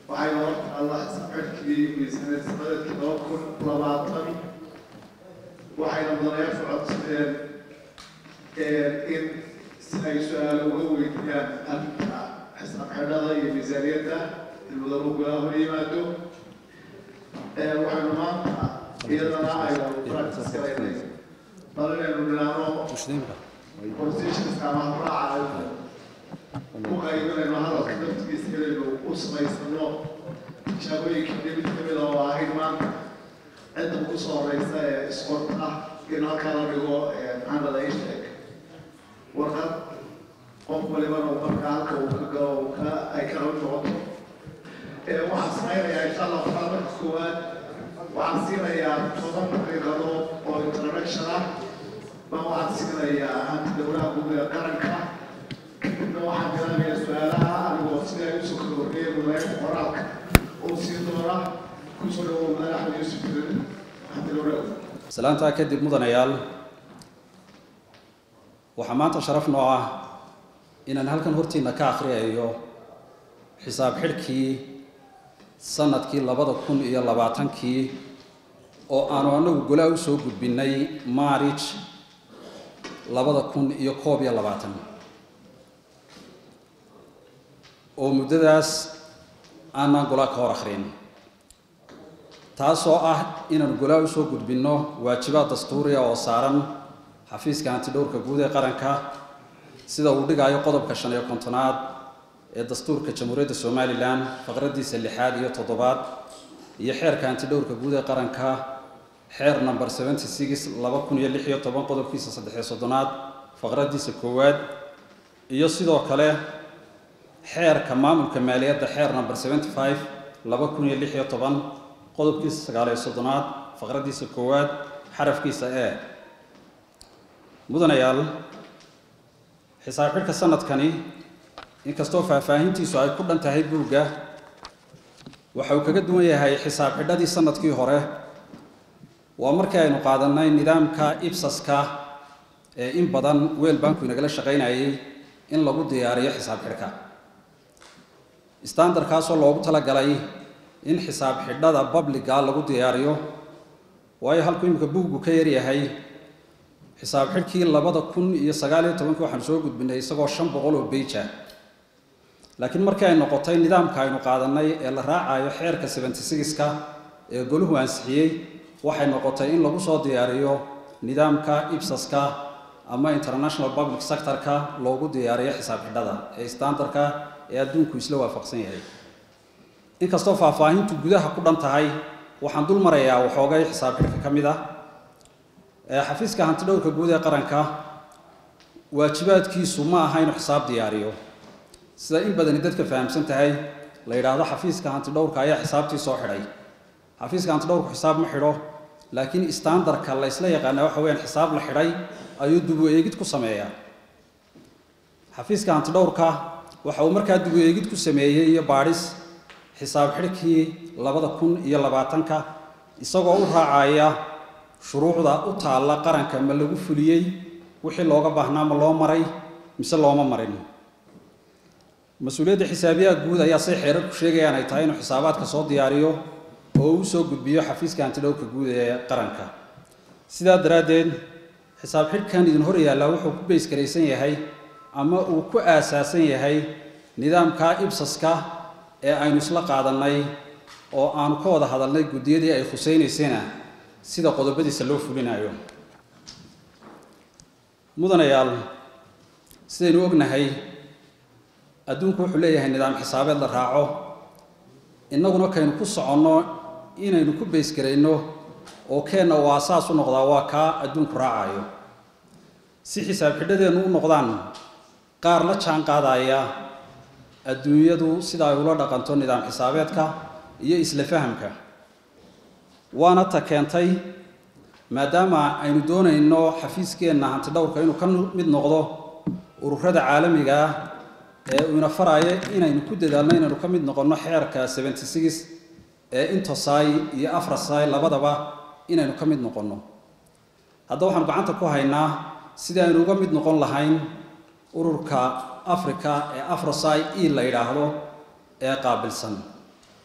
waxay hor taalla xisabxidhkii miisaaniyad sanadeedkii laba kun labaatan waxayna mudanayaashu codsadeen in si ay su-aalo uga weydiiyaan arrinta xisaab xidhada iyo miisaaniyadda in mudanu gudaha hor yimaado waxaynu maanta iyadana aynu practice garaynay bal inaynu nidhaahno constitutionska ama habraaca aynu ku qaybinayno hadalka naftigiisa inaynu u samaysano tijaabooyinkii mid kamid oo ahayd maanta cidda ugu soo horeysa ee isqorta in halkaa la dhigo maxamed aisheeg warqad qof walibana uu markaa halka uu ka galo uu ka ay kala noqoto waxaan samaynayaa insha allah waxaa marka koowaad waxaan siinayaa toban daqiiqadood oo introduction ah baa waxaan siinayaa hanti dowlaha guud ee qaranka kadibna waxaan bilaabayaa su-aalaha anigoo sida ay usoo kala horreeyeen madaxda qoraalka oo siin doona kusoo dhawow madax axmed yuusuf jirin hanti dowlaha salaantaa kadib mudanayaal waxaa maanta sharaf noo ah inaan halkan hortiina ka akhriyayo xisaab xidhkii sanadkii labada kun iyo labaatankii oo aanu anagu golaa u soo gudbinay maarij labada kun iyo koob iyo labaatan oo muddadaas aanaan golaa ka hor akhrin taasoo ah inaanu golaa u soo gudbinno waajibaad dastuuriya oo saaran xafiiska hantidhowrka guud ee qaranka sida uu dhigaayo qodobka shan iyo kontonaad ee dastuurka jamhuuriyadda somalilan faqradiisa lixaad iyo toddobaad iyo xeerka hantidhowrka guud ee qaranka xeer number seventy six laba kun iyo lix iyo toban qodobkiisa saddex iyo soddonaad faqradiisa koowaad iyo sidoo kale xeerka maamulka maaliyadda xeer number seventy five laba kun iyo lix iyo toban qodobkiisa sagaal iyo soddonaad faqradiisa koowaad xarafkiisa e mudanayaal xisaab xidhka sanadkani inkastoo faahfaahintiisu ay ku dhan tahay buugga waxa uu kaga duwan yahay xisaab xidhadii sanadkii hore waa markii aynu qaadanay nidaamka ibsaska ee in badan weel banku inagala shaqaynayay in lagu diyaariyo xisaab xidhka standardkaasoo loogu talagalay in xisaab xidhada babliga lagu diyaariyo waayo halku imika buuggu ka yaryahay xisaab xidhkii labada kun iyo sagaal iyo tobankii waxaanu soo gudbinay isagoo shan boqol oo beija laakiin markii ay noqotay nidaamka aynu qaadanay ee la raacayo xeerka seventy sixka ee goluhu ansixiyey waxay noqotay in lagu soo diyaariyo nidaamka ibsaska ama international public sectorka loogu diyaariyo xisaab xidhada ee standardka ee adduunku isla waafaqsan yahay inkastoo faahfaahintu gudaha ku dhan tahay waxaan dul marayaa waxoogay xisaab xidhka ka mid ah xafiiska hantidhowrka guud ee qaranka waajibaadkiisu ma aha inuu xisaab diyaariyo sida in badani dadka fahamsan tahay la yidhaahdo xafiiska hantidhowrka ayaa xisaabtii soo xidhay xafiiska hantidhowrku xisaab ma xidho laakiin standardka la ysla yaqaana waxa weyaan xisaab la xidhay ayuu dubu eegid ku sameeyaa xafiiska hantidhowrka waxa uu markaa dubu eegid ku sameeyey iyo baadhis xisaab xidhkii labada kun iyo labaatanka isagoo u raacaya shuruucda u taalla qaranka ma lagu fuliyey wixii looga baahnaa ma loo maray mise looma marin mas-uuliyadda xisaabiyaha guud ayaa say xeerarku sheegayaan ay tahay inuu xisaabaadka soo diyaariyo oo uu soo gudbiyo xafiiska hantidhowrka guud ee qaranka sidaa daraaddeed xisaab xidhkan idin hor yaallaa wuxuu ku beysgaraysan yahay ama uu ku aasaasan yahay nidaamka ibsaska ee aynu isla qaadannay oo aanu ka wada hadalnay guddiyadii ay khusaynaysayna sida qodobadiisa loo fulinayo mudanayaal sidaynu ognahay adduunku wuxuu leeyahay nidaam xisaabeed la raaco innaguna kaynu ku soconno inaynu ku beysgarayno oo keenna uu aasaas u noqdaa waa kaa adduunku raacayo si xisaab xidhadeennu u noqdaan qaar la jaan qaadaya adduunyadu sida ay ula dhaqanto nidaam xisaabeedka iyo isla fahamka waana ta keentay maadaama aynu doonayno xafiiskeenna hantidhowrka inuu ka mid noqdo ururada caalamiga ah ee uu ina faraayo inaynu ku dadaalno inaynu ka mid noqonno xeerka seventy six ee intosai iyo afrasai labadaba inaynu ka mid noqonno haddaba waxaanu gacanta ku haynaa sidii aynu uga mid noqon lahayn ururka africa ee afrosai e la yidhaahdo ee qaabilsan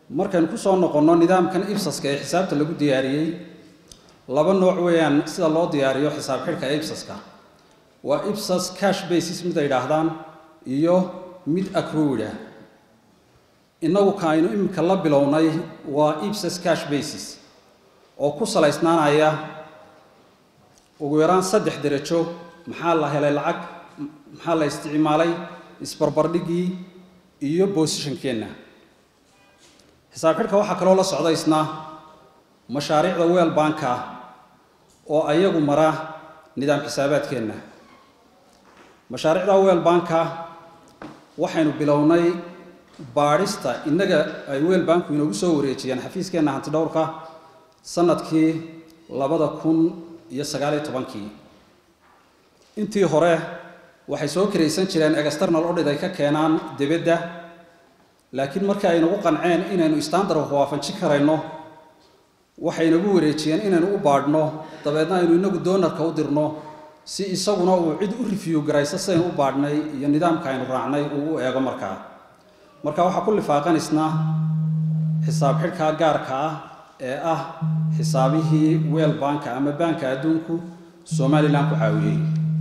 markaynu ku soo noqonno nidaamkan ibsaska ee xisaabta lagu diyaariyey laba nooc weeyaan sida loo diyaariyo xisaab xidhka ibsaska waa ibsas cash basis mid ay idhaahdaan iyo mid accrued ah innagu ka aynu iminka la bilownay waa ibsas cash basis oo ku salaysnaanaya ugu yaraan saddex derajo maxaa la helay lacag maxaa la isticmaalay isbarbardhigii iyo boosishankeenna xisaab xidhka waxaa kaloo la socda isna mashaariicda weel banka oo ayagu mara nidaam xisaabaadkeenna mashaariicda weel banka waxaynu bilownay baadhista innaga ay weel banku inoogu soo wareejiyeen xafiiskeenna hanti dhowrka sanadkii labada kun iyo sagaaliyo tobankii intii hore waxay soo karaysan jireen external audit ay ka keenaan dibadda laakiin markii ay nagu qanceen inaynu standard waafajin karayno waxay nagu wareejiyeen inaynu u baadhno dabeedna aynu inagu doonarka u dirno si isaguna uu cid u review garayso sidaynu u baadhnay iyo nidaamka aynu raacnay uu u eego markaa marka waxaa ku lifaaqanaysna xisaab xidhka gaarka ah ee ah xisaabihii weel banka ama baanka adduunku somalilan ku caawiyey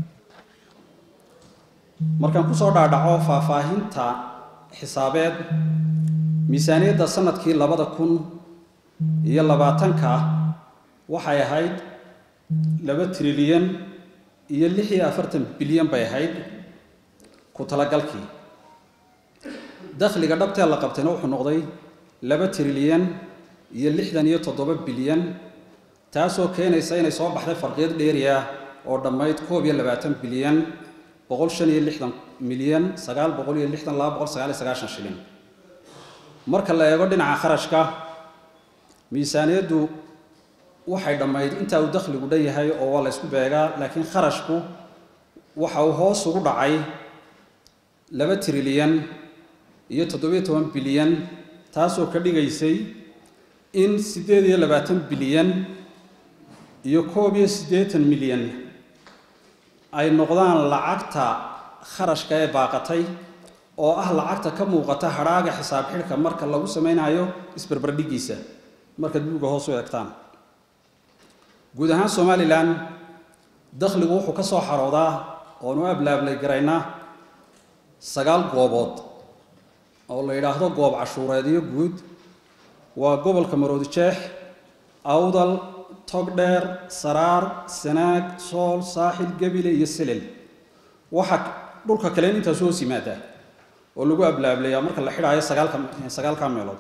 markaan kusoo dhaadhaco faahfaahinta xisaabeed miisaaniyadda sanadkii labada kun iyo labaatanka waxay ahayd laba trilyan iyo lix iyo afartan bilyan bay ahayd ku talagalkii dakhliga dhabtee la qabtayna wuxuu noqday laba trilyan iyo lixdan iyo toddoba bilyan taasoo keenaysa inay soo baxday farqiyad dheeriah oo dhammayd koob iyo labaatan bilyan boqol shan iyo lixdan milyan sagaal boqol iyo lixdan laba boqol sagaal iyo sagaashan shilin marka la eego dhinaca kharashka miisaaniyaddu waxay dhammayd intaa uu dakhligu dhan yahay oo waa la ysku beegaa laakiin kharashku waxa uu hoos ugu dhacay laba trilyan iyo toddobiyo toban bilyan taasoo ka dhigaysay in siddeed iyo labaatan bilyan iyo koob iyo siddeetan milyan ay noqdaan lacagta kharashka ee baaqatay oo ah lacagta ka muuqata hadhaaga xisaab xidhka marka lagu samaynayo isbarbardhiggiisa markaad buugga hoos u eegtaan guud ahaan somalilan dakhligu wuxuu ka soo xaroodaa oonu ablaablay garaynaa sagaal goobood oo la yidhaahdo goob cashuureedyo guud waa gobolka maroodijeex awdal togdheer saraar sanaag sool saaxil gebile iyo selel waxaa dhulka kaleen intaasu hoos yimaadaa oo lagu ablaablayaa marka la xidhaayo sagaalka sagaalka meelood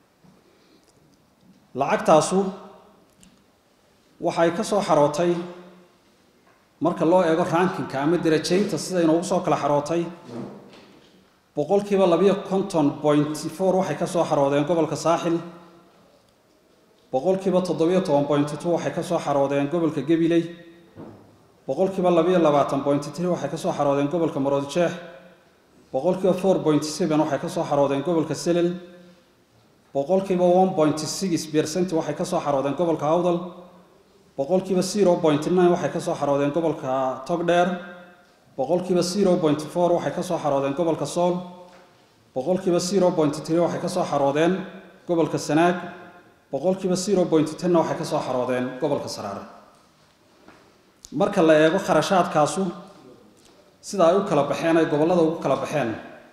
lacagtaasu waxay ka soo xarootay marka loo eego rankinka ama darajaynta sida inoogu soo kala xarootay boqolkiiba labiyo konton point four waxay ka soo xaroodeen gobolka saaxil boqolkiiba toddobiyo toban point two waxay ka soo xaroodeen gobolka gabiley boqolkiiba labiyo labaatan point three waxay ka soo xaroodeen gobolka maroodijeex boqolkiiba four point seven waxay ka soo xaroodeen gobolka selel boqolkiiba one point six percent waxay ka soo xaroodeen gobolka awdal boqolkiiba zero point nine waxay ka soo xaroodeen gobolka togdheer boqolkiiba zero point four waxay ka soo xaroodeen gobolka sool boqolkiiba zero point three waxay ka soo xaroodeen gobolka sanaag boqolkiiba zero point tenna waxay ka soo xaroodeen gobolka saraare marka la eego kharashaadkaasu sida ay u kala baxeen ay gobollada ugu kala baxeen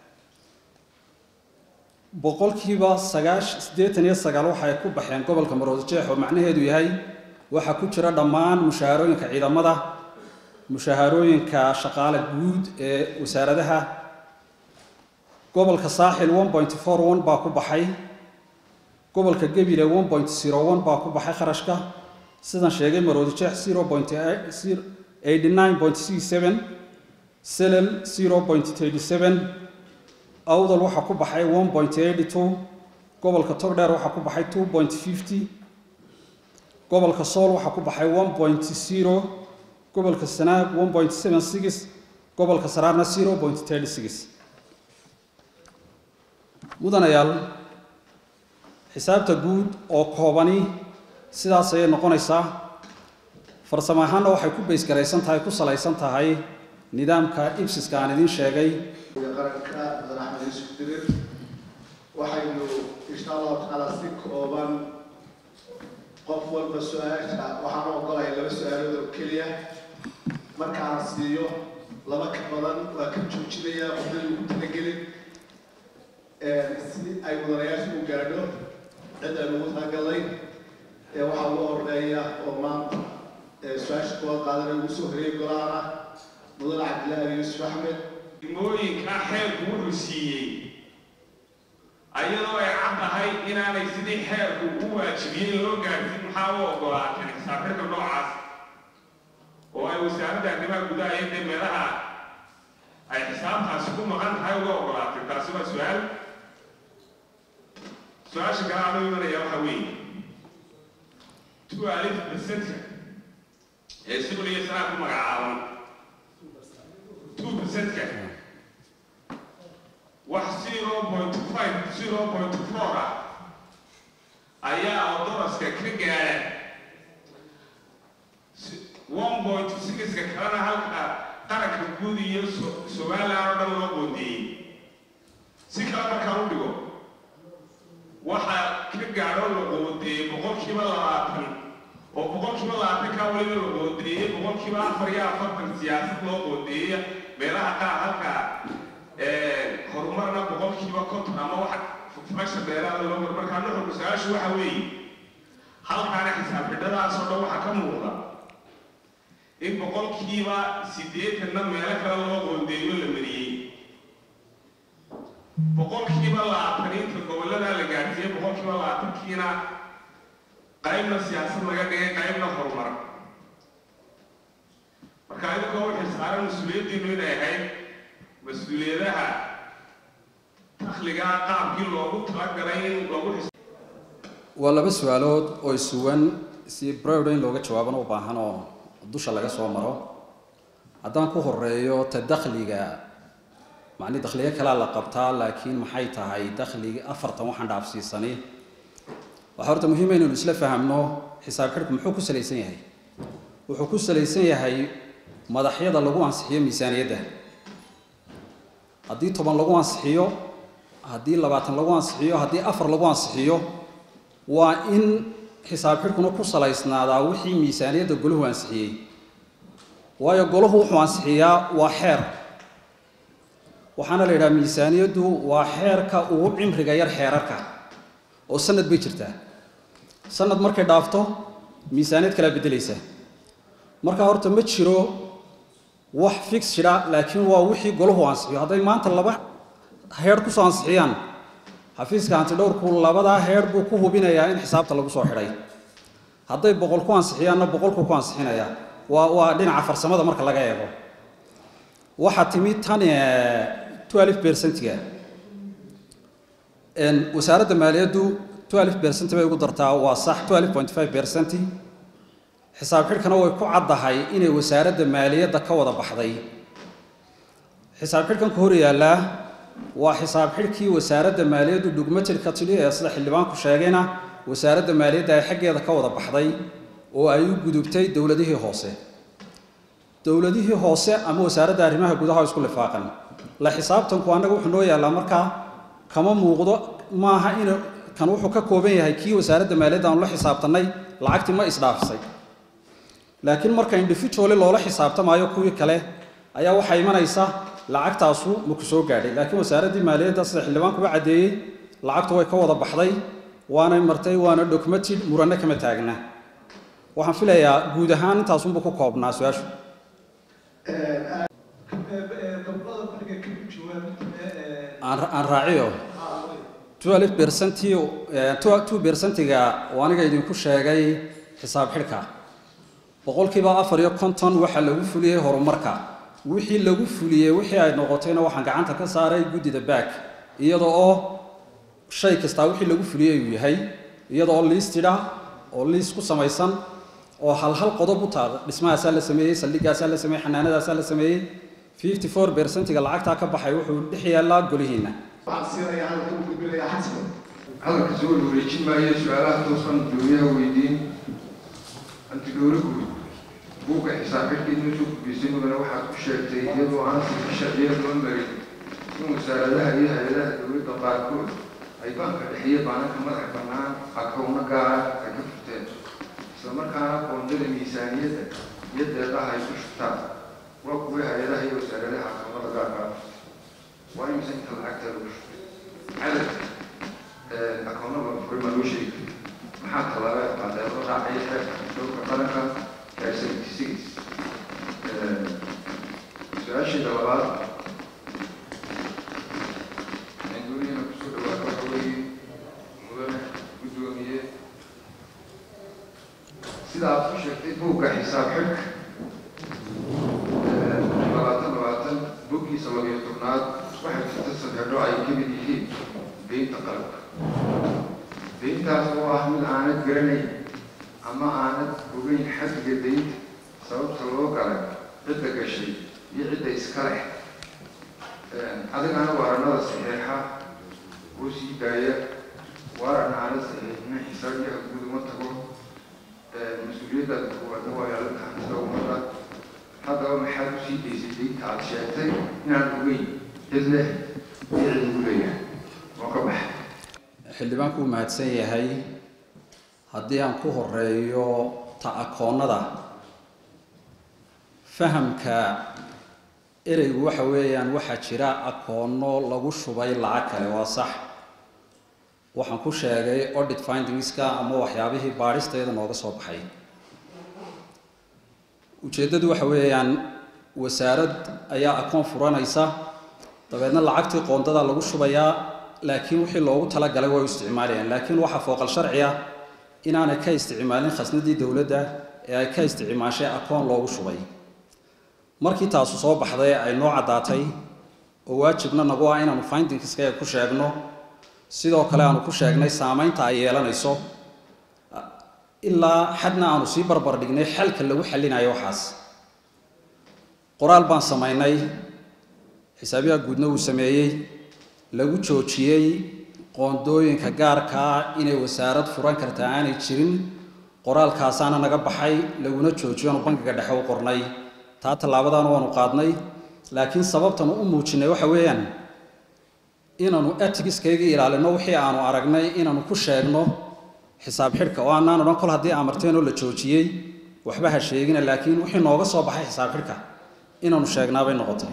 boqolkiiba sagaash siddeetan iyo sagaal waxay ku baxeen gobolka maroodijeex oo macnaheedu yahay waxaa ku jira dhammaan mushaharooyinka ciidamada mushaharooyinka shaqaale guud ee wasaaradaha gobolka saaxil one point four one baa ku baxay gobolka gebile one point zero one baa ku baxay kharashka sidan sheegay maroodijeex zero point eighty nine point six seven selel zero point thirty seven awdal waxaa ku baxay one point eighty two gobolka togdheer waxaa ku baxay two point fifty gobolka sool waxaa ku baxay one point zero gobolka sanaag one point seven six gobolka saraarna zero point thirty six mudanayaal xisaabta guud oo koobani sidaas ayay noqonaysaa farsamo ahaanna waxay ku baysgaraysan tahay ku salaysan tahay nidaamka ibsiska aan idiin sheegay qaranka madax axmed yuusuf dirir waxaynu insha allahu tacaala si kooban qof walba su-aasha waxaan u ogolaya laba su-aalood oo keliya markaan siiyo laba ka badan waa ka joojinaya qofdali ugu talagelin si ay mudanayaasha u gaadho cid aynu ugu talagalnay ee waxaa ugu horeeya oo maanta su-aasha kuwaad qaadanay ugu soo horeeyay golaana mudane cabdillaahi yuusuf axmed degmooyinkaa xeerku wuxuu siiyey ayadoo ay caddahay inaanay sidii xeerku u waajibiyey loo gaadhsin maxaa u ogolaateen xisaabxirka noocaas oo ay wasaaradda arrimaha gudaha iyo dee meelaha ay xisaabtaasi ku maqan tahay uga ogolaatay taasi waa su-aal su-aasha kale aan u imanaya waxaa weeye two alif percentka ee sibil iyo sanaa ku magacaaban two percentka wax zero point five zero point four ah ayaa odoroska ka gaadha one point sixka kalena halka qaranka guud iyo somaliland oo dhan loo qoondeeyey si kale markaan u dhigo waxaa ka gaadho la qoondeeyey boqolkiiba labaatan oo boqolkiiba labaatan kaa waliba la qoondeeyey boqolkiiba afar iyo afartan siyaasad loo qoondeeyey meelaha qaar halka horumarna boqolkiiba konton ama wax fasha dheeraada loo mar markaa nuxurku su-aashu waxa weeye halkaana xisaab xidhadaasoo dhan waxaa ka muuqda in boqolkiiba siddeetanna meelo kale loo qoondeeyo la mariyey boqolkiiba labaataniinta gobollada la gaadhsiiyey boqolkiiba labaatankiina qaybna siyaasad laga dhigay qaybna horumar marka idinkoo waxay saaran mas-uuliyaddiinu inay ahayd mas-uuliyadaha dakhliga qaabkii loogu talagalay in lagu waa laba su-aalood oo isuwan si browd in looga jawaabana u baahan oo dusha laga soo maro haddaan ku horeeyo ta dakhliga macni dakhliga kalea la qabtaa laakiin maxay tahay dakhliga afartan waxaan dhaafsiisani waxaa horta muhiima inaynu isla fahamno xisaab xidhku muxuu ku salaysan yahay wuxuu ku salaysan yahay madaxyada lagu ansixiyo miisaaniyadda haddii toban lagu ansixiyo haddii labaatan lagu ansixiyo haddii afar lagu ansixiyo waa in xisaab xidhkuna ku salaysnaadaa wixii miisaaniyadda golahu ansixiyey waayo golahu wuxuu ansixiyaa waa xeer waxaana la yidhaha miisaaniyaddu waa xeerka ugu cimriga yar xeerarka oo sanad bay jirtaa sanad markay dhaafto miisaaniyad kalaa beddelaysa marka horta ma jiro wax fix jira laakiin waa wixii golahu ansixiyo hadday maanta laba heer kusoo ansixiyaan xafiiska antidhowrku labadaa heer buu ku hubinayaa in xisaabta lagu soo xidhay hadday boqol ku ansixiyaanna boqolku ku ansixinayaa waa waa dhinaca farsamada marka laga eego waxaa timi tan twelve percentiga wasaaradda maaliyaddu twelve percent bay ugu dartaa waa sax twelve point five percent xisaab xidhkana way ku caddahay inay wasaaradda maaliyadda ka wada baxday xisaab xidhkan ka hor yaallaa waa xisaab xidhkii wasaaradda maaliyaddu dhugmatirka tidhi ee sida xildhibaanku sheegayna wasaaradda maaliyadda ay xaggeeda ka wada baxday oo ay u gudubtay dowladihii hoose dowladihii hoose ama wasaaradda arrimaha gudaha oo isku lifaaqan la xisaabtanku annaga wuxuu noo yaallaa markaa kama muuqdo maaha in kan wuxuu ka kooban yahay kii wasaaradda maaliyadda aanu la xisaabtannay lacagtii ma isdhaafisay laakiin marka individually loola xisaabtamaayo kuwii kale ayaa waxaa imanaysa lacagtaasu maku soo gaadhay laakiin wasaaraddii maaliyadda sida xildhibaankuba caddeeyey lacagtu way ka wada baxday waanay martay waana documented muranno kama taagna waxaan filayaa guud ahaan intaasunbuu ku koobnaa su-aashu aan raaciyo twelve percenti two percentiga oo aniga idinku sheegay xisaab xidhka boqolkiiba afar iyo konton waxaa lagu fuliyey horumarka wixii lagu fuliyey wixii ay noqotayna waxaan gacanta ka saaray guddida back iyada oo shay kastaa wixii lagu fuliyey uu yahay iyada oo liistida oo liis ku samaysan oo hal hal qodob u taal dhismahaasaa la sameeyey saldhigaasaa la sameeyey xanaanadaasaa la sameeyey fifty four percentiga lacagtaa ka baxay wuxuu dhex yaallaa golihiina waxaan siinayaa hadalka u gudbinayaa xasan hadalka soo wareejin maayo su-aalaha toosan dowlaha weydiin antidhowrigu buugga xisaab xidhkiina soo gudbisay mudane waxaad ku sheegtay iyadoo aan sharciya loo marin in wasaaradaha iyo hay-adaha dowladda qaarkood ay baanka dhexiyo baananka madaxa bannaan akowno gaara ay ka furteen islamarkaana qoondada miisaaniyadda iyo deeqaha ay ku shubtaan waa kuwii hay-adaha iyo wasaaradaha akoomada gaarka waa imisa inta lacagta lagu shubay cadadka akoonada furay ma loo sheegi maxaa tallaaba qaadeen loo raacay xeerka xishoobka qaranka ee seventy six su-aasheeda labaad anduuniyana kusoo dhawaada waxa weeye mudane guddoomiye sida aad ku sheegtay buugga xisaab xidhka labaatan labaatan buggiisa labiyo tobnaad waxay jirta sadeexdho ay ka mid yihiin deynta qalabka deyntaas oo ah mid aanad garanayn ama aanad ogeyn xaddiga deynta sababta loo galay cidda gashay iyo cidda iska leh adigana waaranada saxeexa oo sii daaya waaran aana saxiixina xisaabiyaha guud uma tago mas-uuliyadda kuwaadna waa ilaalinta hantida ummadda haddaba maxaad u sii daysay deynta aada sheegtay inaan ogeyn cid leh iyo cid ugu leeyahay oo ka baxa xildhibaanku uu mahadsan yahay haddii aan ku horeeyo ta akoonnada fahamka ereygu waxa weeyaan waxaa jira akoonno lagu shubay lacag kale waa sax waxaan ku sheegay audit findingska ama waxyaabihii baadhisteeda nooga soo baxay ujeeddadu waxa weeyaan wasaarad ayaa akoon furanaysa dabeedna lacagtii qoondada lagu shubayaa laakiin wixii loogu talagalay way u isticmaalayaan laakiin waxaa fooqal sharci ah inaanay ka isticmaalin khasnadii dowladda ee ay ka isticmaashay akoon loogu shubay markii taasu soo baxday ay noo caddaatay oo waajibna nagu ah inaanu findingska ku sheegno sidoo kale aanu ku sheegnay saamaynta ay yeelanayso ilaa xadna aanu sii barbar dhignay xalka lagu xallinayo waxaas qoraal baan samaynay xisaabiyaha guudna uu sameeyey lagu joojiyey qoondooyinka gaarkaa inay wasaarad furan kartaa aanay jirin qoraalkaasaana naga baxay laguna joojiyo aanu bankiga dhexe u qornay taa tallaabadaana waanu qaadnay laakiin sababtanu u muujinay waxa weeyaan inaanu etigiskayga ilaalino wixii aanu aragnay inaanu ku sheegno xisaab xidhka oo aanaan odhan kol haddii amarteen oo la joojiyey waxba ha sheegina laakiin wixii nooga soo baxay xisaab xidhka inaanu sheegnaabay noqotay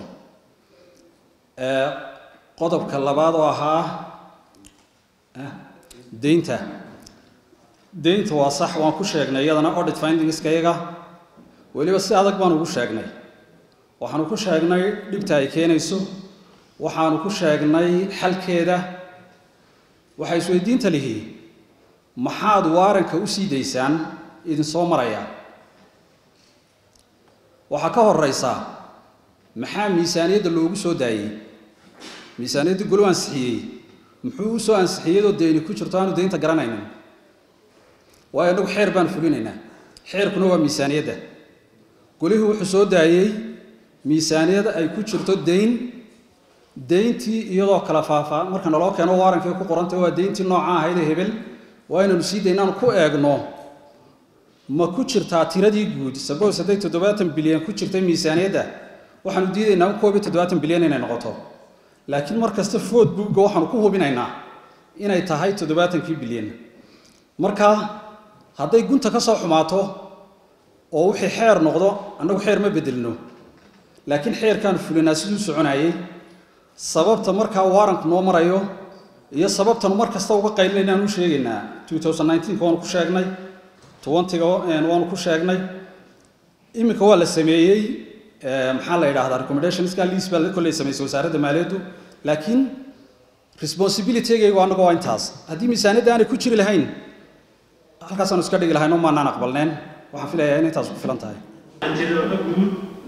qodobka labaad oo ahaa deynta deynta waa sax waan ku sheegnay iyadana audit findingskayaga weliba si adag baan ugu sheegnay waxaanu ku sheegnay dhibta ay keenayso waxaanu ku sheegnay xalkeeda waxaa isweydiinta lihi maxaad waaranka u sii daysaan idinsoo maraya waxaa ka horeysa maxaa miisaaniyadda loogu soo daayey miisaaniyadda golu ansixiyey muxuu u soo ansixiyadoo deyni ku jirto aanu deynta garanaynin waayo innagu xeer baan fulinaynaa xeerkuna waa miisaaniyadda golihii wuxuu soo daayey miisaaniyad ay ku jirto deyn deyntii iyadoo kala faafaa marka naloo keeno waarankay ku qorantay waa deyntii nooca ahaydee hebel waa inaynu sii daynaanu ku eegno ma ku jirtaa tiradii guud sabos hadday toddobaatan bilyan ku jirtay miisaaniyadda waxaanu diidaynaa in koob iyo toddobaatan bilyan inay noqoto laakiin mar kasta food buugga waxaanu ku hubinaynaa inay tahay toddobaatankii bilyan marka hadday gunta ka soo xumaato oo wixii xeer noqdo annagu xeer ma bedelno laakiin xeerkaanu fulinaa siduu soconayey sababta markaa waaranku noo marayo iyo sababtanu mar kasta uga qaylinayna aan u sheegaynaa waanu ku sheegnay ga waanu ku sheegnay iminka waa la sameeyey maxaa la yidhahdaa recommendationska liis baa kolley samaysay wasaaradda maaliyaddu laakiin responsibilitygaygu annagu waa intaas haddii miisaaniyadda aanay ku jiri lahayn halkaasaanu iska dhigi lahayn oo maanaan aqbalneen waxaan filayaa in intaas ku filan tahay antidoodha guud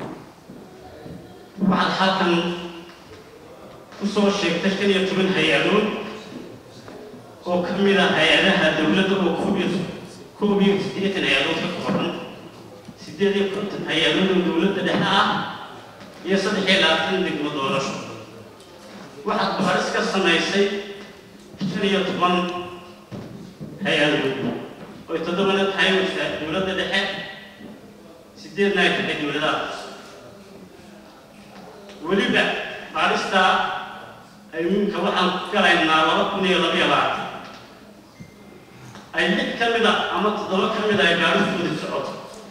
waxaad halkan ku soo sheegtay shan iyo toban hay-adood oo ka mid ah hay-adaha dowladda oo koob iyo koob iyo siddeetan hay-adood ka kooban siddeed iyo konton hay-adood oo dowladda dhexe ah iyo saddex iyo labaatan degmo doorasho waxaad baaris ka samaysay shan iyo toban hay-adood oy toddobana tahay dowladda dhexe sideedna ay tahay dowladaha weliba baarista iminka waxaan galaynaa laba kun iyo laba iyo labaatan ay lix ka mida ama toddoba ka mida ay gaaristoodii socoto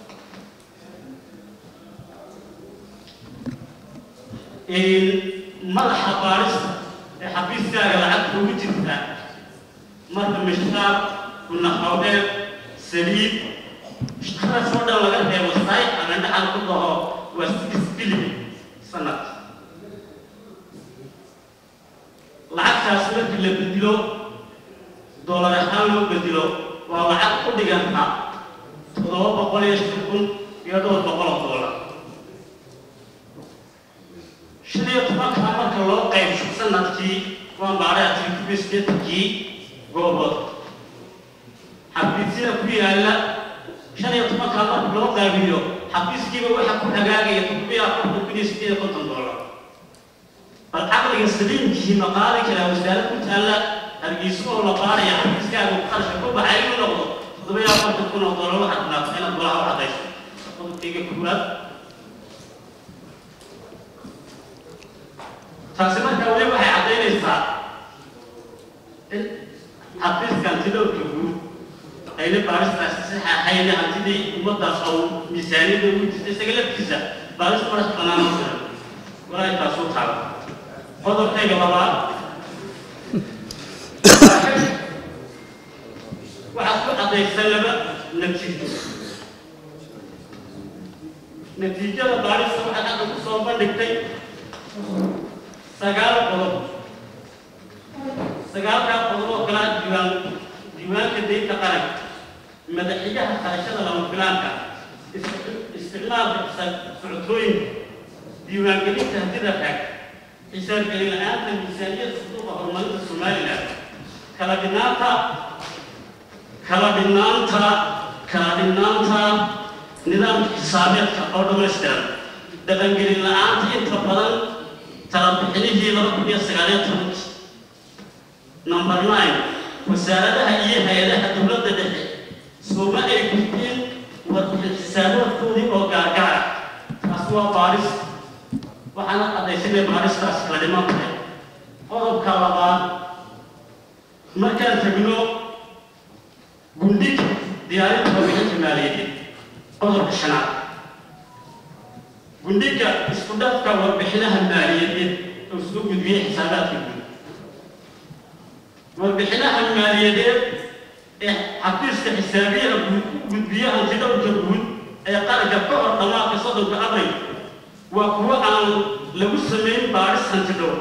madaxa baarista ee xafiiskaaga lacagta ugu jirta marka mishkaar gunaqowdheer saliid shaqadaas oo dhan laga reebo saay ama dhaxal ku dhaho waa six billion sanad lacagtaas markii la bedilo doolar ahaan loo bedilo waa lacag ku dhiganta toddoba boqol iyo shan kun iyo dhowr boqol oo doolar shan iyo tobankaa marka loo qaybsho sanadkii waa maaraytii kubi sideetankii goobood xafiisyada ku yaalla shan iyo tobankaa marka loo qaabiyo xafiiskiiba waxaa ku hagaagaya toddobiyo afartan kun iyo sideed iyo konton doolar bal caqliga saliimkii ma qaadi karaa wasaarad ku taalla hargeyso oo la baaraya xafiiskaaga qarasha ku baxay inuu noqdo toddobiyo afartan kun oo doolar waxaad dhaaftay inaad golaha u cadayso qodobkayga koowaad taasi markaa weli waxay caddaynaysaa in xafiiska hantidowrka guud ayna baaristaasi sax ahayn hantidii ummaddaas oo miisaaniyadda ugu jirta isaga laftiisa baaris madax bannaan oo jiran walaahi taasuu taala qodobkayga labaad waxaad ku caddaysan laba natiijo natiijada baarista waxaad hadda ku soo bandhigtay sagaal qodob sagaalkaa qodob oo kalaa diiwaan diiwaanka daynta qaranka madaxiyaha qarashada lama filaanka isticmaalka socotooyinka diiwaangelinta hantida raag xisaab celin la-aanta miisaaniyada suduuqa horumarinta somaliland kala dhinaanta kala dhinaanta kala dhinaanta nidaamka xisaabeedka oo dhammaystiran dhaqangelin la-aanta inta badan talabixinihii laba kun iyo sagaaliyo tobankii number nine wasaaradaha iyo hay-adaha dowladda dhexe sooma ay gudbeen warbixin xisaabaadkoodii oo gaargaara taas waa baaris waxaana caddaysanay baaristaas kala dhiman tahay qodobka labaad markaan tegno gundhiga diyaarinta warbixinta maaliyadeed qodobka shanaad gundhiga isku dhafka warbixinaha maaliyadeed oo soo gudbiyey xisaabaadka guud warbixinaha maaliyadeed ee xafiiska xisaabiyaha guud u gudbiya hantidhowrka guud ee qaranka ka hor dhammaadka soddonka abril waa kuwo aan lagu samayn baadhis hantidhowr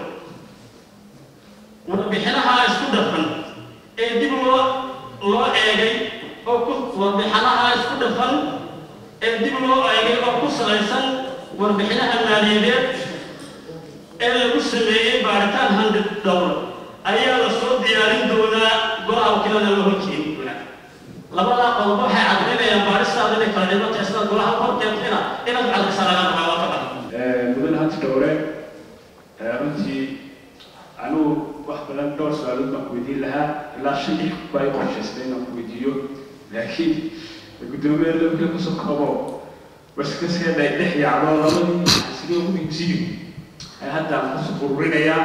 warbixinaha isku dhafan ee dib loo loo eegay oo ku warbixinaha isku dhafan ee dib loo eegay oo ku salaysan warbixinaha maaliyadeed ee lagu sameeyey baaritaan handid dhowr ayaa la soo diyaarin doonaa golaha wakiilada la horkeeni doonaa labadaa qodob waxay caddaynayaan baaristaada inay kala dhiman tahay sidaad golaha horkeentayna inaad cadaysa laga rabaa waa ka badan mudan hanti dhowre runtii anugu wax badan dhowr su-aalood baan ku weydiin lahaa ilaa shan lix baa i qorshaystay inaan ku weydiiyo laakiin guddoomiye lowka kusoo koobo waskaskeeda ay dhex yaacdo labadii sidii ugu iibsiyo hadda aan kusoo ururinayaa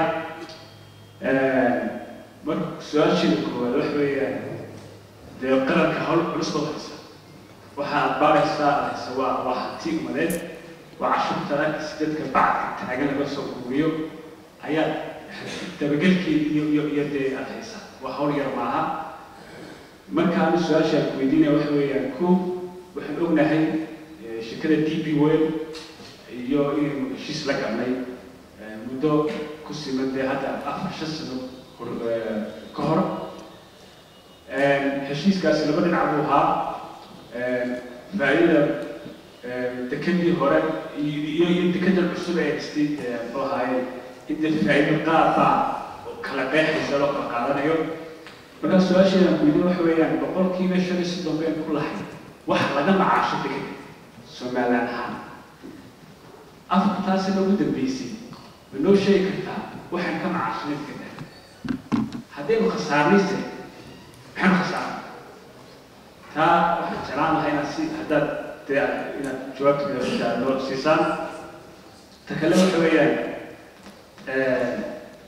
marka su-aasheeda koowaad waxa weeyaan dee qaranka hawl culus baad haysa waxaad baaraysaa haysa waa waa hanti umadeed waa cashuurta arkis dadka bacdka taagan laga soo ururiyo ayaad dabagelkeeda iyo iyo iyo dee aad haysaa waa hawl yar maaha marka anu su-aasha ku weydiinaya waxa weeyaan ko waxaan ognahay shirkada d b wel iyo inaynu heshiis la galnay muddo ku siman dee hadda afar shan sano ka hor heshiiskaasi laba dhinac buu ahaa faa'iidada dekadii hore iyo iyo dekada cusub ee dhistay muxuu ahaaye inta faa'iido qaar baa kala qeexaysa loo kala qaadanayo markaa su-aasheedan ku yidhi waxa weeyaan boqolkiiba shan iyo soddon been ku lahay wax laga macaasho dekada somaliland ahaan afartaasina ugu dambeysay ma noo sheegi kartaa waxaan ka macaashnay dekada haddaynu khasaarnayse maxaynu khasaarnay taa waxaan jeclaan lahaa inaad si haddaad dee inaad jawaabta midafta noo siisaan ta kale waxa weeyaan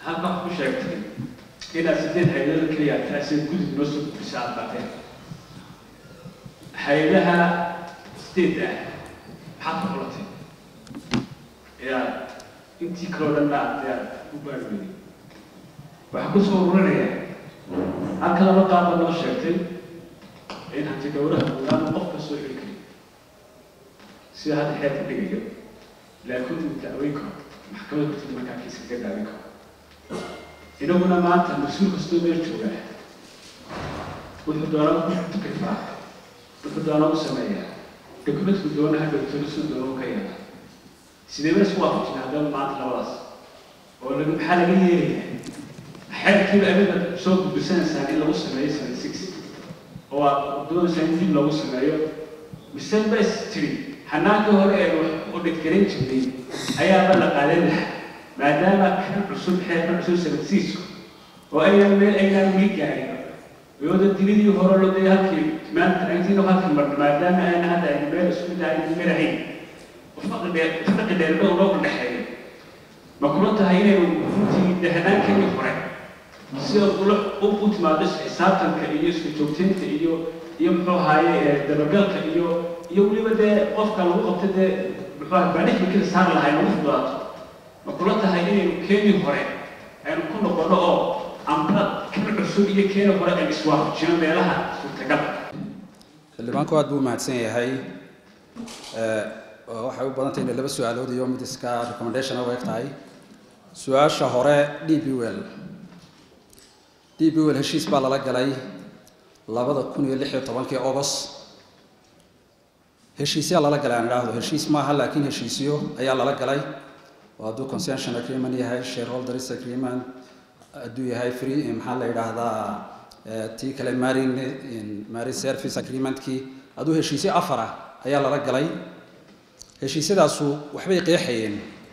halka wax ku sheegtay inaad sideed hay-adada keliya taasay gudub noo soo gudbisa aad baateen hay-adaha sideed ah maxaad ku xulatay yaa intii kaloo dhan aad aad u baarweyday waxaa ku soo ururinayaa halka laba qaaba noo sheegtay in hanti dhowraha guudaan qof ka soo xili kari sida hadda xeerka dhigayo laakiin uu dacweyn karo maxkamada hortida markaa kiiska ka daawin karo inaguna maanta mas-uul kastoo meel jooga wuxuu doonaa ku tukrifaa wuxuu doonaa u sameeyaa dokumentku doona ha dhowtona suu doona u ka yeela sidee ba isku waafajina haddaba maanta labadaas oo laga maxaa laga yeelayaa xeerkiiba adiga soo gudbisanaysaan in lagu sameeyo seven six oo aad doonaysaan in dib loogu sameeyo mise bas tiri xanaankii hore ee wax u dhidgaran jirnay ayaaba la qaadan lahaa maadaama kan cusub xeerkan cusub seven six oo aynan meel aynaan weli gaarin iyooda dilidii hore loo dee halkii maanta intiina halkii marna maadaama ayna hadda aynu meel isku daayin marahayn farqi dheer farqi dheer dhow loo dhexeeyo ma kula tahay inaynu runtii dehnaankeenii hore sida ula u timaado xisaabtanka iyo isku joogtaynta iyo iyo muxuu ahaaye dabagalka iyo iyo weliba dee qofka lagu qabta dee muxuu ahay baadhixmikada saari lahay lagu fudaato ma kula tahay inaynu keenii hore aynu ku noqono oo amba kan cusub iyo keeni hore aynu iswaafajino meelaha suurtagal xildhibaanku aad buu mahadsan yahay waxay u badan tahay inay laba su-aalood iyo mid iska recommendation u eg tahay su-aasha hore d b well d b well heshiis baa lala galay labada kun iyo lix iyo tobankii august heshiisyaa lala galay aan idhaahdo heshiis maaha laakiin heshiisyo ayaa lala galay oo hadduu concession agreement yahay shareholders agreement hadduu yahay free maxaa la yidhaahdaa tii kale marine marine service agreementkii hadduu heshiisyo afar ah ayaa lala galay heshiisyadaasu waxbay qeexayeen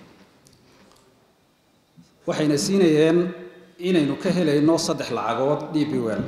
waxayna siinayeen inaynu ka helayno saddex lacagood d b well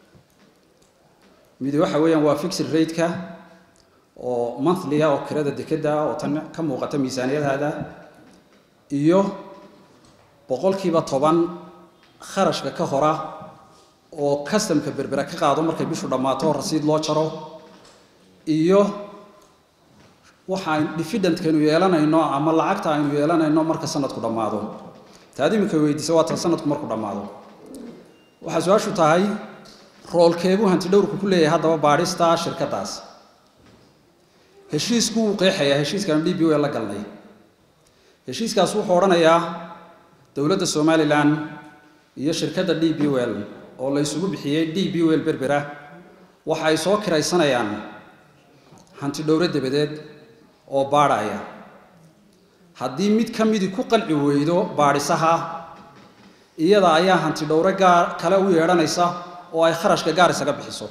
midi waxa weeyaan waa fixed rate-ka oo monthly-a oo kirada dekeda oo tan ka muuqata miisaaniyadaada iyo boqolkiiba toban kharashka ka hora oo customka berbera ka qaado markay bishu dhammaato rasiid loo jaro iyo waxaan difidentkaynu yeelanayno ama lacagta aynu yeelanayno marka sanadku dhammaado taad iminka weydiisa waa tan sanadku markuu dhammaado waxaa su-aashu tahay roolkeebuu hanti dhowrku ku leeyahay haddaba baadhista shirkaddaas heshiisku wuu qeexayaa heshiiskan d b w la galnay heshiiskaas wuxuu odhanayaa dowladda somalilan iyo shirkadda d b well oo la isugu bixiyey d b well berbera waxa ay soo kiraysanayaan hanti dhowro dabadeed oo baadhaya haddii mid ka midii ku qanci weydo baadhisaha iyada ayaa hanti dhowro gaar kale u yeedhanaysa oo ay kharashka gaar isaga bixiso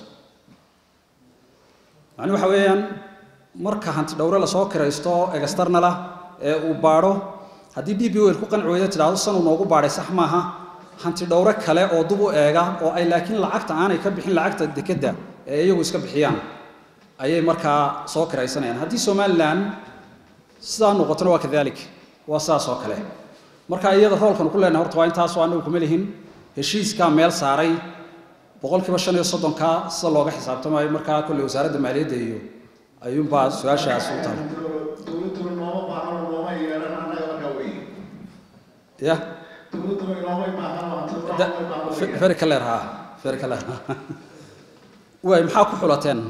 macni waxa weeyaan marka hanti dhowre lasoo kiraysto externala ee uu baadho haddii d b wel ku qanci weydo tidhaahdo sanuu noogu baadhay sax maaha hanti dhowre kale oo dub u eega oo ay laakiin lacagta aanay ka bixin lacagta dekedda ee iyagu iska bixiyaan ayay markaa soo kiraysanayaan haddii somalilan sidaa noqotona waa kadalik waa sidaas oo kale marka iyada roolkan ku leenahay horta waa intaasoo anagu kuma lihin heshiiskaa meel saaray boqolkiiba shan iyo soddonka sida looga xisaabtamayo markaa kolley wasaaradda maaliyadda iyo ayuunbaa su-aashaas u tahay dowladuna nooma baahno nooma yeelan annaga markaa wey ya dowladuna inoomay baahno very clear ha very clear waay maxaa ku xulateen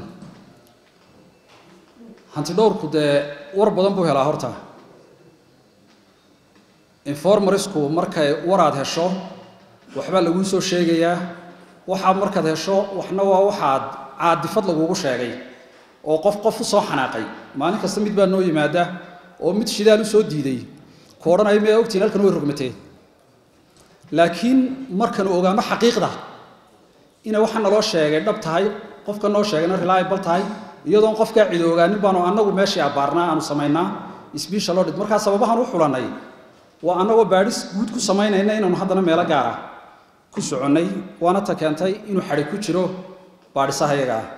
hanti dhowrku dee war badan buu helaa horta informarisku markay waraad hesho waxbaa laguu soo sheegayaa waxaad markaad hesho waxna waa waxaad caadifad lagugu sheegay oo qof qof u soo xanaaqay maalin kasta mid baa noo yimaada oo mid shidaal u soo diiday ku odhanaya miyaa ogtiin halkan way rogmatee laakiin markanu ogaano xaqiiqda inay waxa naloo sheegay dhab tahay qofka noo sheegayna reliable tahay iyadoon qofkaa cid ogaanin baanu annagu meeshii abbaarnaa aanu samaynaa isbiisha loo dhid markaa sababahan u xulannay waa annagoo baadhis guud ku samaynayna inaanu haddana meelo gaara ku soconnay waana ta keentay inuu xadhi ku jiro baadhisaha iyaga ah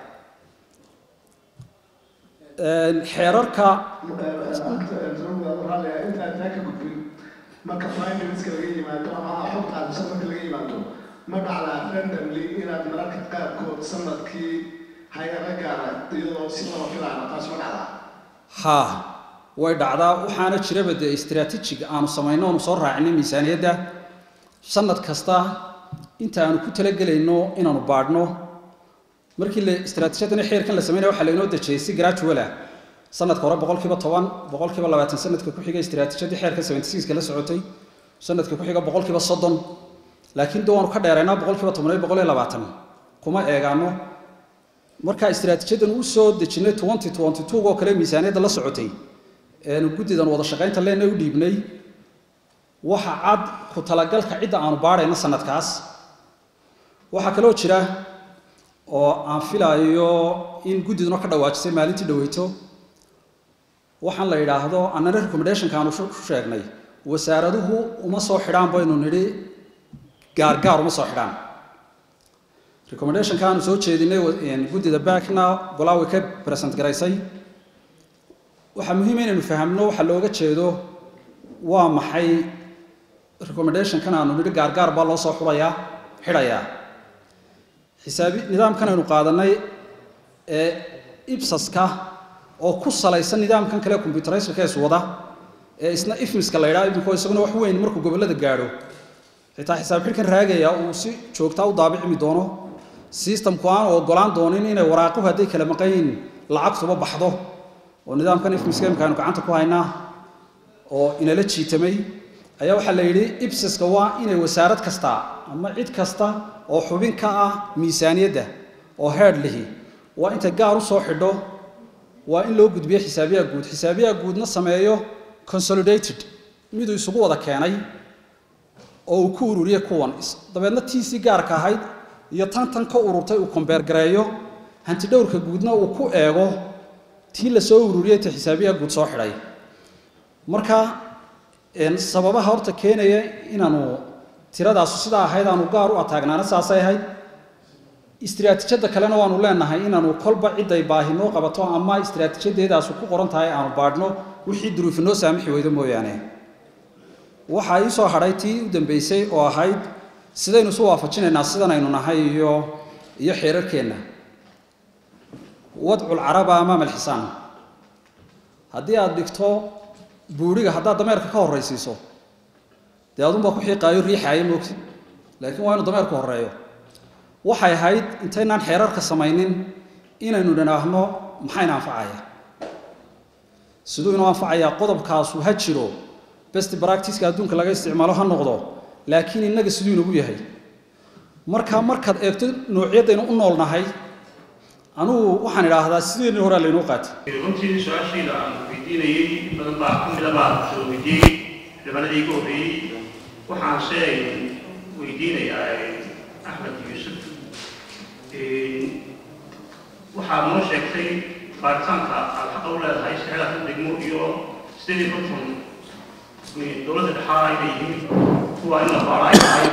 xeerarka intaan taa ka gudbin marka finance laga yimaado ama xogta aadisa marka laga yimaado ma dhacdaa randomly inaad mararka qaarkood sanadkii hay-ada gaara iyadoo si lama filaana taas ma dhacdaa haa way dhacdaa waxaana jiraba dee istaraatiijig aanu samayno oonu soo raacinay miisaaniyadda sanad kasta inta aanu ku talagelayno inaanu baadhno markii la istaraatiijiyadani xeerkan la sameynaya waxaa lainoo dejiyey si gradual ah sanadka hore boqolkiiba toban boqolkiiba labaatan sanadka ku xiga istaraatiijiyadii xeerka seventy sixka la socotay sanadka ku xiga boqolkiiba soddon laakiin de waanu ka dheeraynaa boqolkiiba toban iyo boqol iyo labaatan kuma eegaano markaa istaraatiijiyadan u soo dejinay twenty twenty two oo kale miisaaniyadda la socotay eanu guddidan wada shaqaynta leenna u dhiibnay waxa cad ku talagalka cidda aanu baadhayno sanadkaas waxaa kaloo jira oo aan filaayo in guddiduna ka dhawaajisay maalintii dhaweyto waxaan la yidhaahdo annana recommendationka aanu sheegnay wasaaraduhu uma soo xidhaan baynu nidhi gaargaar uma soo xidhaan recommendationka aanu soo jeedinay guddida backna golaawi ka present garaysay waxaa muhiim inaynu fahamno waxa looga jeedo waa maxay recommendationkan aanu nidhi gaargaar baa loo soo xulayaa xidhayaa xisaabi nidaamkan aynu qaadanay ee ibsaska oo ku salaysan nidaamkan kale computerizerka is wada ee isna ifmiska la yidhaha imiko isaguna wax weyn markuu gobollada gaadho xitaa xisaab xidhkan raagaya uu si joogtaa u daabicmi doono systemku aan ogolaan doonin inay waraaquhu hadday kala maqan yihiin lacagtuba baxdo oo nidaamkan ifmiska imika aynu gacanta ku haynaa oo inala jiitamay ayaa waxaa la yidhi ibsiska waa inay wasaarad kasta ama cid kasta oo xubin ka ah miisaaniyadda oo heerd lihi waa intay gaar u soo xidho waa in loo gudbiyo xisaabiyaha guud xisaabiyaha guudna sameeyo consolidated miduu isugu wada keenay oo uu ku ururiye kuwan dabeedna tiisii gaarka ahayd iyo tan tan ka ururtay uu kombeergareeyo hantidhowrka guudna uu ku eego tii la soo ururiyey ta xisaabiyaha guud soo xidhay marka sababaha horta keenaya inaanu tiradaasu sidaa ahayd aanu gaar u ataagnaana saasay ahayd istiraatiijyadda kalena waanu leenahay inaanu kolba ciday baahi noo qabato ama istiraatiijadeedaasu ku qoran tahay aanu baadhno wixii duruufi noo saamixi weydo mooyaane waxaa ii soo hadhay tii u dambeysay oo ahayd sidaynu isu waafajinaynaa sidan aynu nahay iyo iyo xeerarkeenna wadcu lcaraba amaama alxisaan haddii aad dhigto buuriga haddaad dameerka ka horraysiiso dee adunbaa ku xiiqaayo riixaayo moogti laakiin waa inu dameerku horreeyo waxay ahayd intaynaan xeerarka samaynin inaynu dhinaahno maxayna anfacaya siduu inoo anfacayaa qodobkaasu ha jiro best practiceka adduunka laga isticmaalo ha noqdo laakiin innaga siduu inagu yahay marka markaad eegto noocyadaynu u noolnahay anugu waxaan idhaahdaa sideeni horaa laynoo qaatay runtii su-aashayda aan weydiinayey badan baa ka mida baa soo weydiiyey xildhibaanadii iga horreeyey waxaan se weydiinayaa axmed yuusuf waxaad noo sheegtay baaritaanka aad xaqa u leedahay saxeelaka degmo iyo sidii konton dowladda dhexaa inay yihiin kuwa in la baaro ay tahay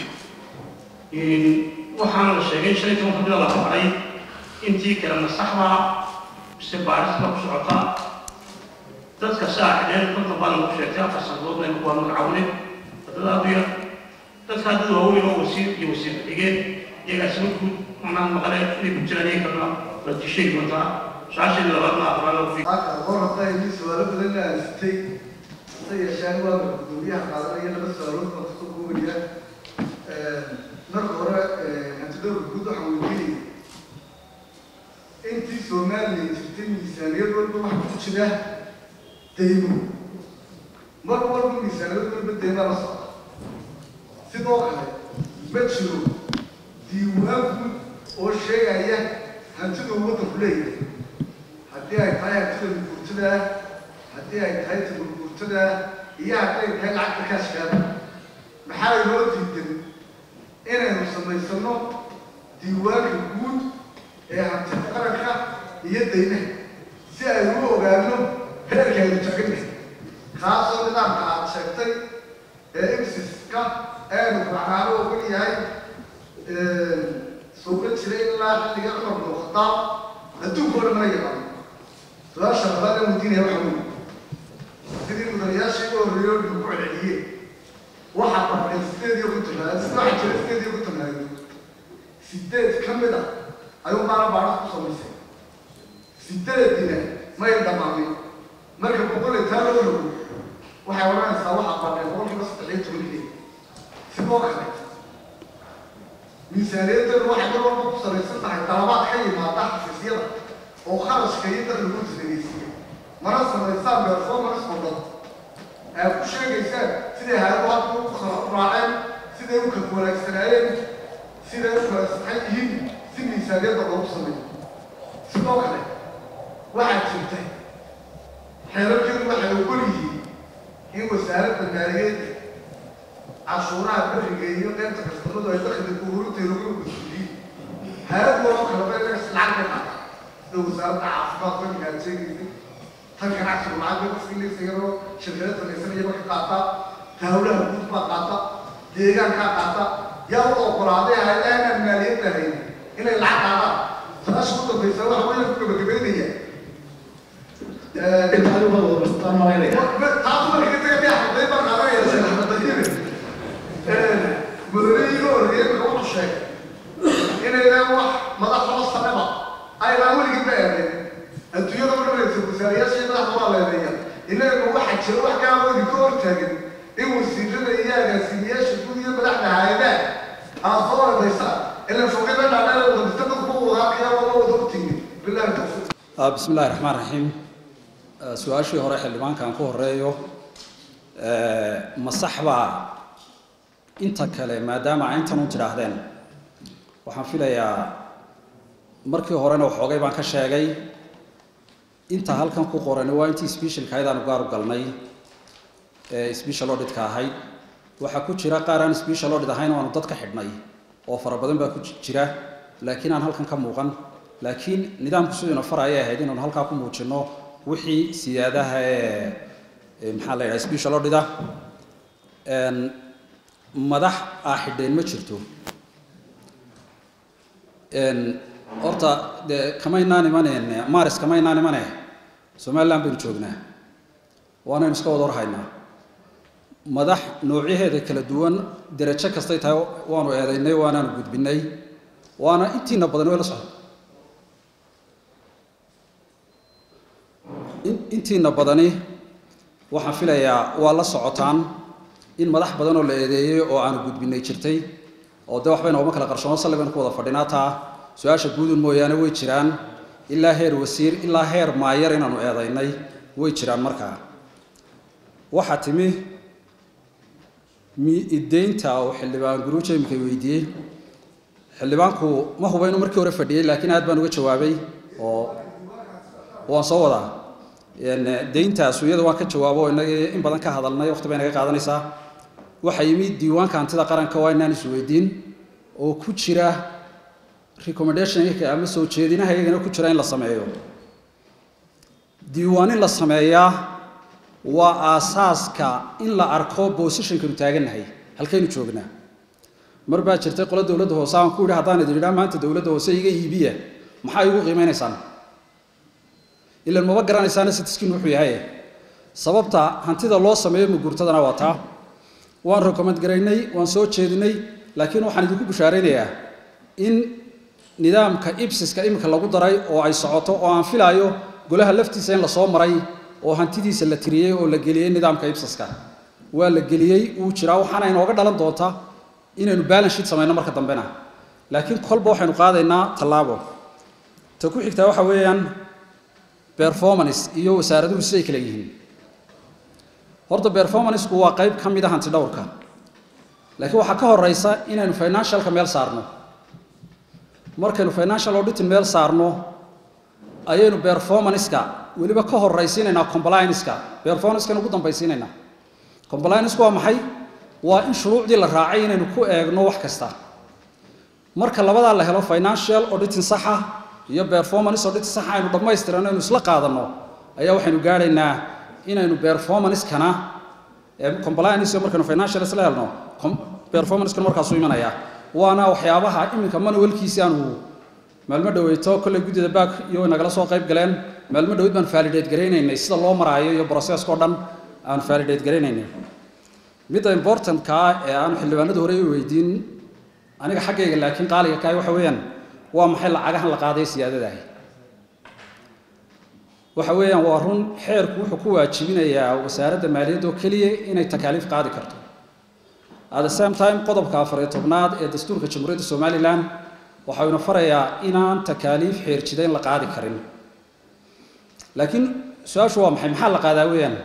waxaana la sheegay shan iyo toban kamida la baray intii kale masaxda mise baarista ku socota dadka saaxideen konton baa lagu sheegtay afar sanadoodna waa magacawne wadada aadu yar dadka dad waaweyn oo wasiir iyo wasiir xigeen iyagaas ma guud macnaha maqale inay ku jiraan iyaga kalena la dishay doontaa su-aashayda labaadna afraad lagu horta intii su-aalo badan la aastay hase yeesheen waa gudoomiyaha qaadanaya laba su-aalood baan kusoo koobaya marka hore hantidhowrka guud waxaan weydiinaya intii soomaaliya jirtay miisaaniyad walba waxa ku jira deymo mar walba miisaaniyad walba deymaa la socda sidoo kale ma jiro diiwaan guud oo sheegaya hantida waddanku leeyahay haddii ay tahay hantida gurtada haddii ay tahay taburgurtada iyo haddii ay tahay lacagta kaashkaada maxaa inoo diidan inaynu samaysano diiwaanka guud ee hantida qaranka iyo daynaha si aynu u ogaano heerka aynu taaganahay kaasoo nidaamka aad sheegtay ee imsiska aynu raacnaano ogan yahay suuqa jira ilaa xilliga cumar bin khadaab adduunka oo dhan mana yaqaano su-aasha labaad aan weydiinaya waxa weeye sidii mudanayaashii ugu horreeyey oo dhinku celceliyeen waxaa bartay sideed iyo konton raad waxaa jira sideed iyo konton raadiyo sideed ka mid ah ayuu baara baara ku samaysay sideedina may dhammaanin marka boqol iyo taa loo rogo waxay odhanaysaa waxaa bartay boqolkiiba saddex iyo tobankii sidoo kale miisaaniyaddeedu waxay mar walba ku salaysan tahay dalabaad ka yimaada xafiisyada oo kharashka iyo dakhligu isdhegeysiiya mana samaysaan performance oo dhan aad ku sheegaysaan siday hay-adu hadda u kala raaceen siday u kala wanaagsanaayeen siday u kala saxan yihiin si miisaaniyadda loogu sameeyo sidoo kale waxaa jirta xeerarkeedu waxay ogol yihiin in wasaaradda maaliyaedda cashuuraha beriga iyo qaybta kastamadu ay dakhliga ururinteeda uga mas-uuliyiin hay-ad waloo kale ba inaga lacag bay qaata sida wasaaradda caafimaad beriga aad sheegaysay tan ganacsigu lacag bay qofkii leysayaroo shirkada samaysanaya marka qaata taawlaha guud baa qaata deegaankaa qaata yaa u oggolaaday hay-adaha inaan maaliyadda hayn inay lacag qaadaan saasha u dambaysa waxa weeye ku gabagabaynaya taas marka taga dee xaday baan qaadanaya sheekh madaxweyniga horreeyay marka wuxuu sheegay inaydan wax madaxdaba sanaba aynaan weligii ba eedayn adduunyada ma dhamaysa wasaarayaasha iyo madaxda waa leedeeya inaga waxaa jira wax gaabodi ka hortaagan in wasiirada iyo agaasimayaasha guud iyo madaxda hay-adaha aad soo eedaysaan ilan foqida dhaadheer wadadista dadku ma wada arkaya waa ma wada ogtiini bilahi tawfiiq bismi illahi raxmaan raxiim su-aashii hore xildhibaankan ku horeeyo ma sax baa inta kale maadaama ay intan u tidhaahdeen waxaan filayaa markii horena waxoogay baan ka sheegay inta halkan ku qoran waa intii specialka ayadaanu gaar u galnay ee special auditka ahayd waxaa ku jira qaar aan special audit ahayn oo aanu dad ka xidhnay oo fara badan baa ku jira laakiin aan halkan ka muuqan laakiin nidaamku siduuna faraya ahayd inaanu halkaa ku muujino wixii siyaadaha ee maxaa la yidhaha special audita madax aa xidheen ma jirto horta dee kamaynaan imaneen maris kamaynaan imane somaliland baynu joognaa waanaynu iska wada warhaynaa madax noocyaheeda kala duwan derajo kastay tahay waanu eedaynay waanaanu gudbinay waana intiina badan way la socda intiina badani waxaan filayaa waa la socotaan in madax badan oo la eedeeyey oo aanu gudbinay jirtay oo dee waxba inoogama kala qarshoono salli baynu ku wada fadhinaa taa su-aasha guudun mooyaane way jiraan ilaa heer wasiir ilaa heer maayar inaanu eedaynay way jiraan markaa waxaa timi miideynta oo xildhibaan guruuja imika weydiiyey xildhibaanku ma huba inuu markii hore fadhiyey laakiin aad baan uga jawaabay oo waan soo wadaa deyntaasu iyada waan ka jawaabo inagii in badan ka hadalnay waqti bay naga qaadanaysaa waxaa yimi diiwaanka hantida qaranka waa inaan isweydiin oo ku jira recommendationka ama soo jeedinaha iyagana ku jira in la sameeyo diiwaan in la sameeyaa waa aasaaska in la arko positionkanu taagannahay halkaynu joognaa mar baa jirtay qola dowladda hoose aan ku yidhi haddaan idin idhaa maanta dowladda hoose iga iibiya maxaa igu qiimeynaysaan ilan maba garanaysaana sitiskin wuxuu yahay sababta hantida loo sameeyo mugurtadana waa taa waan recommend garaynay waan soo jeedinay laakiin waxaan idinku bushaaraynayaa in nidaamka ibsiska iminka lagu daray oo ay socoto oo aan filaayo golaha laftiisa in lasoo maray oo hantidiisa la tiriyey oo la geliyey nidaamka ibsiska waa la geliyey wuu jiraa waxaana inooga dhalan doonta inaynu balance sheet samayno marka dambena laakiin kolba waxaynu qaadaynaa tallaabo ta ku xigtaa waxa weeyaan performance iyo wasaaraduhu siday kala yihiin horta performanceku waa qayb ka mid a hanti dhowrka laakiin waxaa ka horeysa inaynu financialka meel saarno markaynu financial auditing meel saarno ayaynu performanceka weliba ka horeysiinaynaa complianceka performancekan ugu dambaysiinaynaa complianceka waa maxay waa in shuruucdii la raacay inaynu ku eegno wax kasta marka labadaa la helo financial auditing saxa iyo performance auditing saxa aynu dhammaystirano aynu isla qaadano ayaa waxaynu gaadhaynaa inaynu performancekana compliance markaynu financial isla helno performancekana markaasuu imanaya waana waxyaabaha iminka manualkiisi aanu maalmo dhaweyto kolley guddida baak iyo nagala soo qayb galeen maalmo dhaweyd baan validate garaynaynay sida loo maraayo iyo processkao dhan aan validate garaynaynay midda importantka ee aanu xildhibaanadu hore i weydiin aniga xaggayga laakiin qaaliga kaay waxa weeyaan waa maxay lacagahan la qaaday siyaadadahi waxa weeyaan waa run xeerku wuxuu ku waajibinayaa wasaaradda maaliyadda oo keliya inay takaaliif qaadi karto at the same time qodobka afariyo tobnaad ee dastuurka jamhuuriyadda somalilan waxau ina farayaa inaan takaaliif xeerjidayn la qaadi karin laakiin su-aashu waa maxay maxaa la qaadaa weeyaan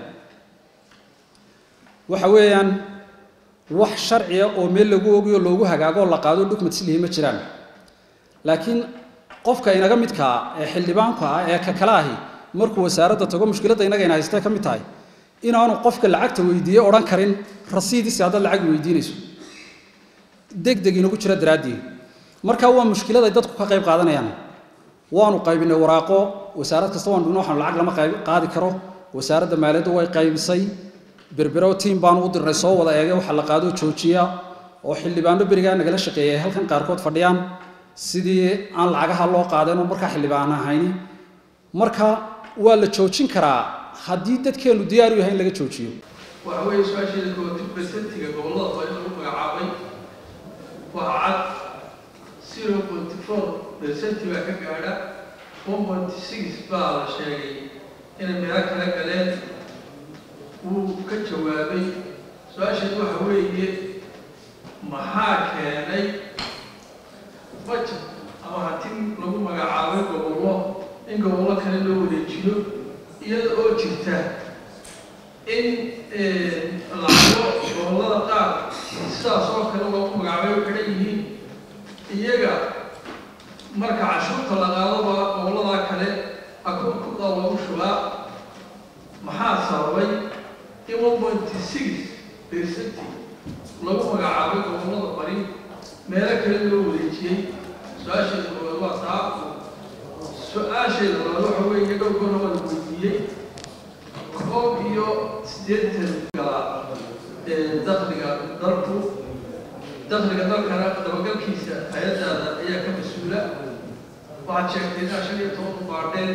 waxa weeyaan wax sharciya oo meel lagu ogiyo loogu hagaago la qaado document si lihi ma jiraan laakiin qofka inaga midkaa ee xildhibaanka ah ee ka kale ahi markuu wasaaradda tago mushkiladda inaga ina haystee ka mid tahay inaanu qofka lacagta weydiiye odhan karin rasiidisi haddaad lacag weydiinayso deg deg inagu jira daraaddii marka waa mushkilad ay dadku ka qayb qaadanayaan waanu qaybinay waraaqo wasaarad kasta waanu dhigno waxaanu lacag lama qayb qaadi karo wasaaradda maaliyaddu way qaybisay berbero tiim baanu u dirnay soo wada eegay waxa la qaado joojiya oo xildhibaano berigaa nagala shaqeeyay ay halkan qaarkood fadhiyaan sidii aan lacagaha loo qaadeen oo markaa xildhibaan ahayni marka waa la joojin karaa haddii dadkeenu diyaar u yahay in laga joojiyo waxa weeye su-aasheeda kooti presentiga gobollada waa in lagu magacaabay waa cad zero point four presenti baa ka gaadha one point six baa la sheegay inay meelo kala galeen wuu ka jawaabay su-aasheedu waxa weeye maxaa keenay budget ama hanti lagu magacaabay gobollo in gobollo kale loo wareejiyo iyada oo jirta in lacago gobollada qaar sidaas oo kale loogu magacaabay u xidhan yihiin iyaga marka cashuurta la qaadoba gobolladaa kale akunkuda loogu shubaa maxaa sababay in one point six percent lagu magacaabay gobollada bari meelo kale loo wareejiyey su-aasheeda koowaad waa taa su-aasheeda labaad waxa weeye dhowr goor waa la weydiiyey koob iyo siddeetan gala dakhliga dalku dakhliga dalkana dabagalkiisa hay-addaada ayaa ka mas-uula waxaad sheegtay inaa shan iyo toban u baadheen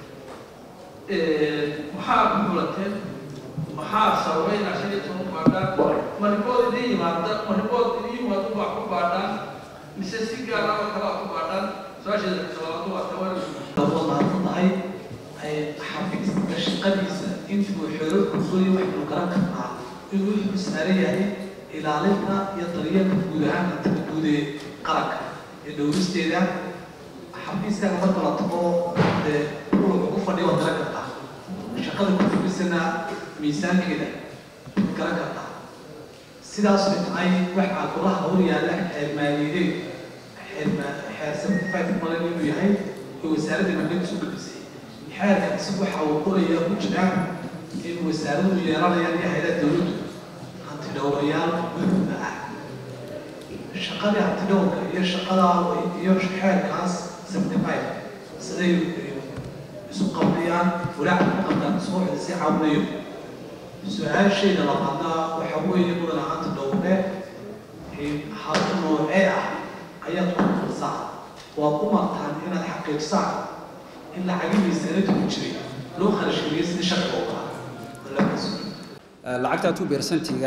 maxaa ku mulanteen maxaa sababay inaa shan iyo toban u baadhaan ma ribood idiin yimaada ma ribood idiin yimaado baa ku baadhaan mise si gaara oo kale aa ku baadhaan su-aasheeda labaad waa tawar tahay xafiiska shaqadiisa intuu xeero kursoy waxaynu garan karnaa inuu wuxuu saaran yahay ilaalinta iyo daryeelka guud ahaan hantada guud ee qaranka ee dhowristeeda xafiiskaga marka la tago dee wuxuu ugu fadhiyo waad garan kartaa shaqada ku fadhisana miisaankeeda waad garan kartaa sidaas ay tahay waxaa golaha hor yaalla xeer maaliyadeed xeer xeer seventy five malen inuu yahay ee wasaaradda maaliyadda soo gudbisay xeerkaasi waxa uu qoraya ku jiraan in wasaaradu yeelanayaan iyo hay'adaha dowladdu hanti dhowrayaal gudba ah shaqadii hanti dhowrka iyo shaqada iyo xeerkaas seventy five siday isu qabnayaan walaaca ku qabtaan soo si caawinayo su-aashayda labaadna waxa weeye mudan hanti dhowre hal noocee ah ayaad ku qalsaa waad u martaan inaad xaqiijsaan in lacagihii sanadku ku jiray loo kharashgeliyay sidii sharciga u ahaa lacagta two percentiga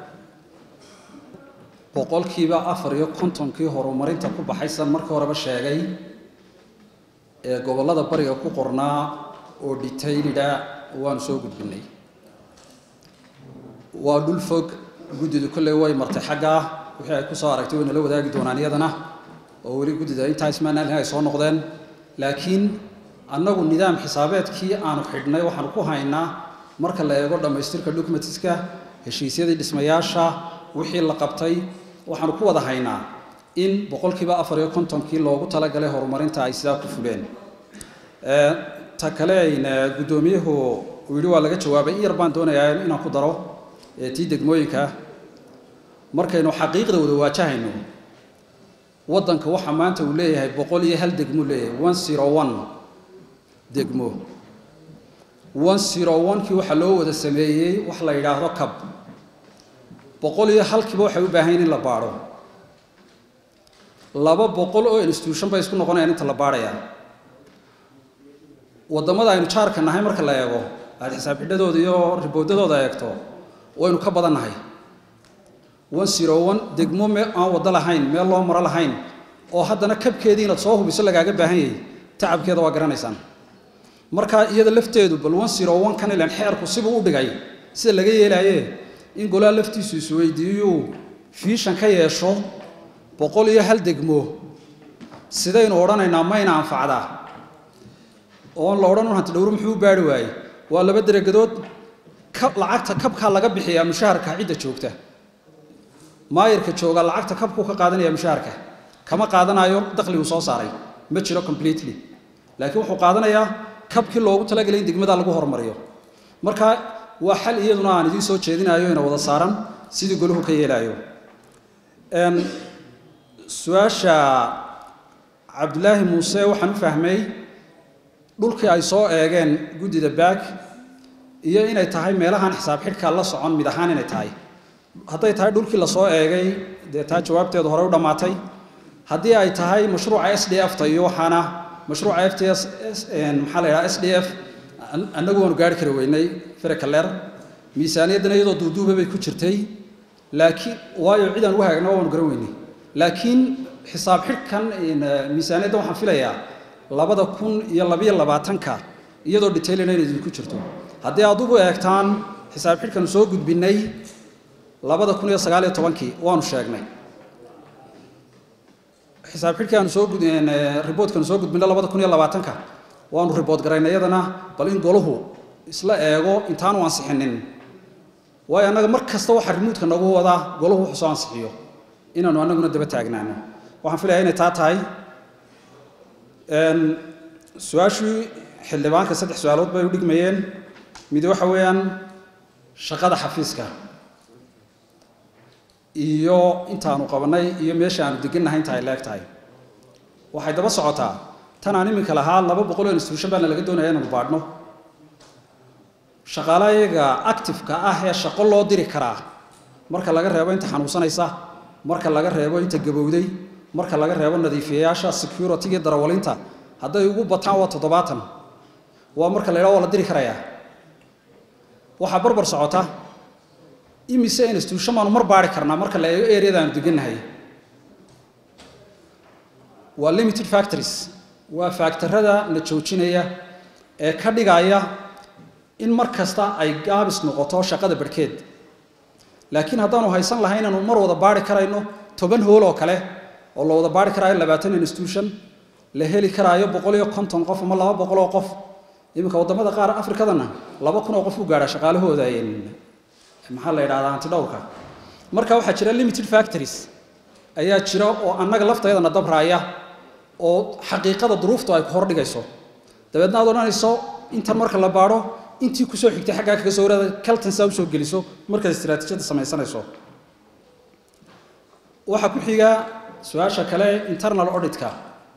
boqolkiiba afar iyo kontonkii horumarinta ku baxaysan markii horeba sheegay ee gobollada bariga ku qornaa oo detailida waanu soo gudbinay waa dhul fog guddidu kolley way martay xagga wixii ay ku soo aragtay way nala wadaagi doonaan iyadana oo weli guddida intaa ismaanaalin ay soo noqdeen laakiin annagu nidaam xisaabeedkii aanu xidhnay waxaanu ku haynaa marka la eego dhammaystirka documentiska heshiisyadii dhismayaasha wixii la qabtay waxaanu ku wada haynaa in boqolkiiba afar iyo kontonkii loogu talagalay horumarinta ay sidaa ku fuleen ta kale guddoomiyuhu uu yidhi waa laga jawaabay in yar baan doonayaa inaan ku daro tii degmooyinka markaynu xaqiiqda wada waajahayno waddanka waxaa maanta uu leeyahay boqol iyo hal degmuu leeyahay one zero one degmo one zero one-kii waxaa loo wada sameeyey wax la yidhaahdo cab boqol iyo halkiiba waxay u baahan yihin in la baadho laba boqol oo institution bay isku noqonayaan inta la baadhayaa waddamada aynu jaarka nahay marka la eego aada xisaab xidhadooda iyo riboodadooda eegto waynu ka badan nahay one zero one degmo me aan waddo lahayn meel loo maro lahayn oo haddana kabkeedii inaad soo hubiso lagaaga baahan yahay tacabkeeda waa garanaysaan marka iyada lafteedu bal one zero one kan ilan xeerku sibuu u dhigay sida laga yeelaaye in golaha laftiisu isweydiiyuu fiishan ka yeesho boqol iyo hal degmo sidaynu odhanaynaa mayna anfacdaa oon la odhan un hanti dhowro muxuu u baari waayey waa laba deragedood ka lacagta kabkaa laga bixiyaa mushaharka cidda joogta maayirka jooga lacagta kabkuu ka qaadanaya mushaharka kama qaadanayo dakhliguu soo saaray ma jiro completely laakiin wuxuu qaadanayaa kabkii loogu talagalay in degmada lagu hormariyo marka waa xal iyaduna aan idiin soo jeedinayo ina wada saaran sidii golahu ka yeelaayo su-aasha cabdulaahi muuse waxaan u fahmay dhulkii ay soo eegeen guddida baag iyo inay tahay meelahaan xisaab xidhka la socon mid ahaan inay tahay hadday tahay dhulkii lasoo eegay dee taa jawaabteedu horey u dhammaatay haddii ay tahay mashruuca s d f ta iyo waxaana mashruuca f t s maxaa la yidhaha s d f annagu waanu gaari kari weynay ferekaler miisaaniyaddana iyadoo duuduuba bay ku jirtay laakiin waayo cid aan u hagaagna waanu garan weynay laakiin xisaab xidhkan miisaaniyadda waxaan filayaa labada kun iyo labiyo labaatanka iyadoo detailina inay idinku jirto haddii aad ugu eegtaan xisaab xidhkanu soo gudbinay labada kun iyo sagaal iyo tobankii waanu sheegnay xisaab xidhkii aanu soo riboodkanu soo gudbinay labada kun iyo labaatanka waanu ribood garaynay iyadana bal in golahu isla eego intaanu ansixinin waayo annaga mar kasta waxa rimuudka nagu wadaa golahu wuxuu soo ansixiyo inaanu annaguna daba taagnaano waxaan filayaa inay taa tahay su-aashii xildhibaanka saddex su-aalood bay u dhigmayeen mid waxa weeyaan shaqada xafiiska iyo intaanu qabanay iyo meesha aanu degannahay inta ay leeg tahay waxay daba socotaa tan aan iminka lahaa laba boqol oo institution baana laga doonaya inaanu baadhno shaqaalayaga actifeka ah ee shaqo loo diri karaa marka laga reebo inta xanuunsanaysa marka laga reebo inta gabowday marka laga reebo nadiifiyayaasha security-ga darawalinta hadday ugu bataan waa toddobaatan waa marka la yidhaha waa la diri karayaa waxaa barbar socota imise institution baanu mar baari karnaa marka la eego areada aanu degannahay waa limited factories waa factorada na joojinaya ee ka dhigaya in mar kasta ay gaabis noqoto shaqada barhkeed laakiin haddaanu haysan lahay inaanu mar wada baari karayno toban hool oo kale oo la wada baari karaayo labaatan institution la heli karaayo boqol iyo konton qof ama laba boqol oo qof iminka waddamada qaar afrikadana laba kun oo qof u gaadha shaqaalahooda maxaa la yidhahdaa antidhowrka marka waxaa jira limited factories ayaa jira oo annaga lafteedana dabraaya oo xaqiiqada duruuftu ay ku hordhigayso dabeedna aad odhanayso intan marka la baadho intii kusoo xigtay xaggaa kaga soo waraada kaltansaa usoo geliso markaad istiraatiijiyadda samaysanayso waxaa ku xiga su-aasha kale internal auditka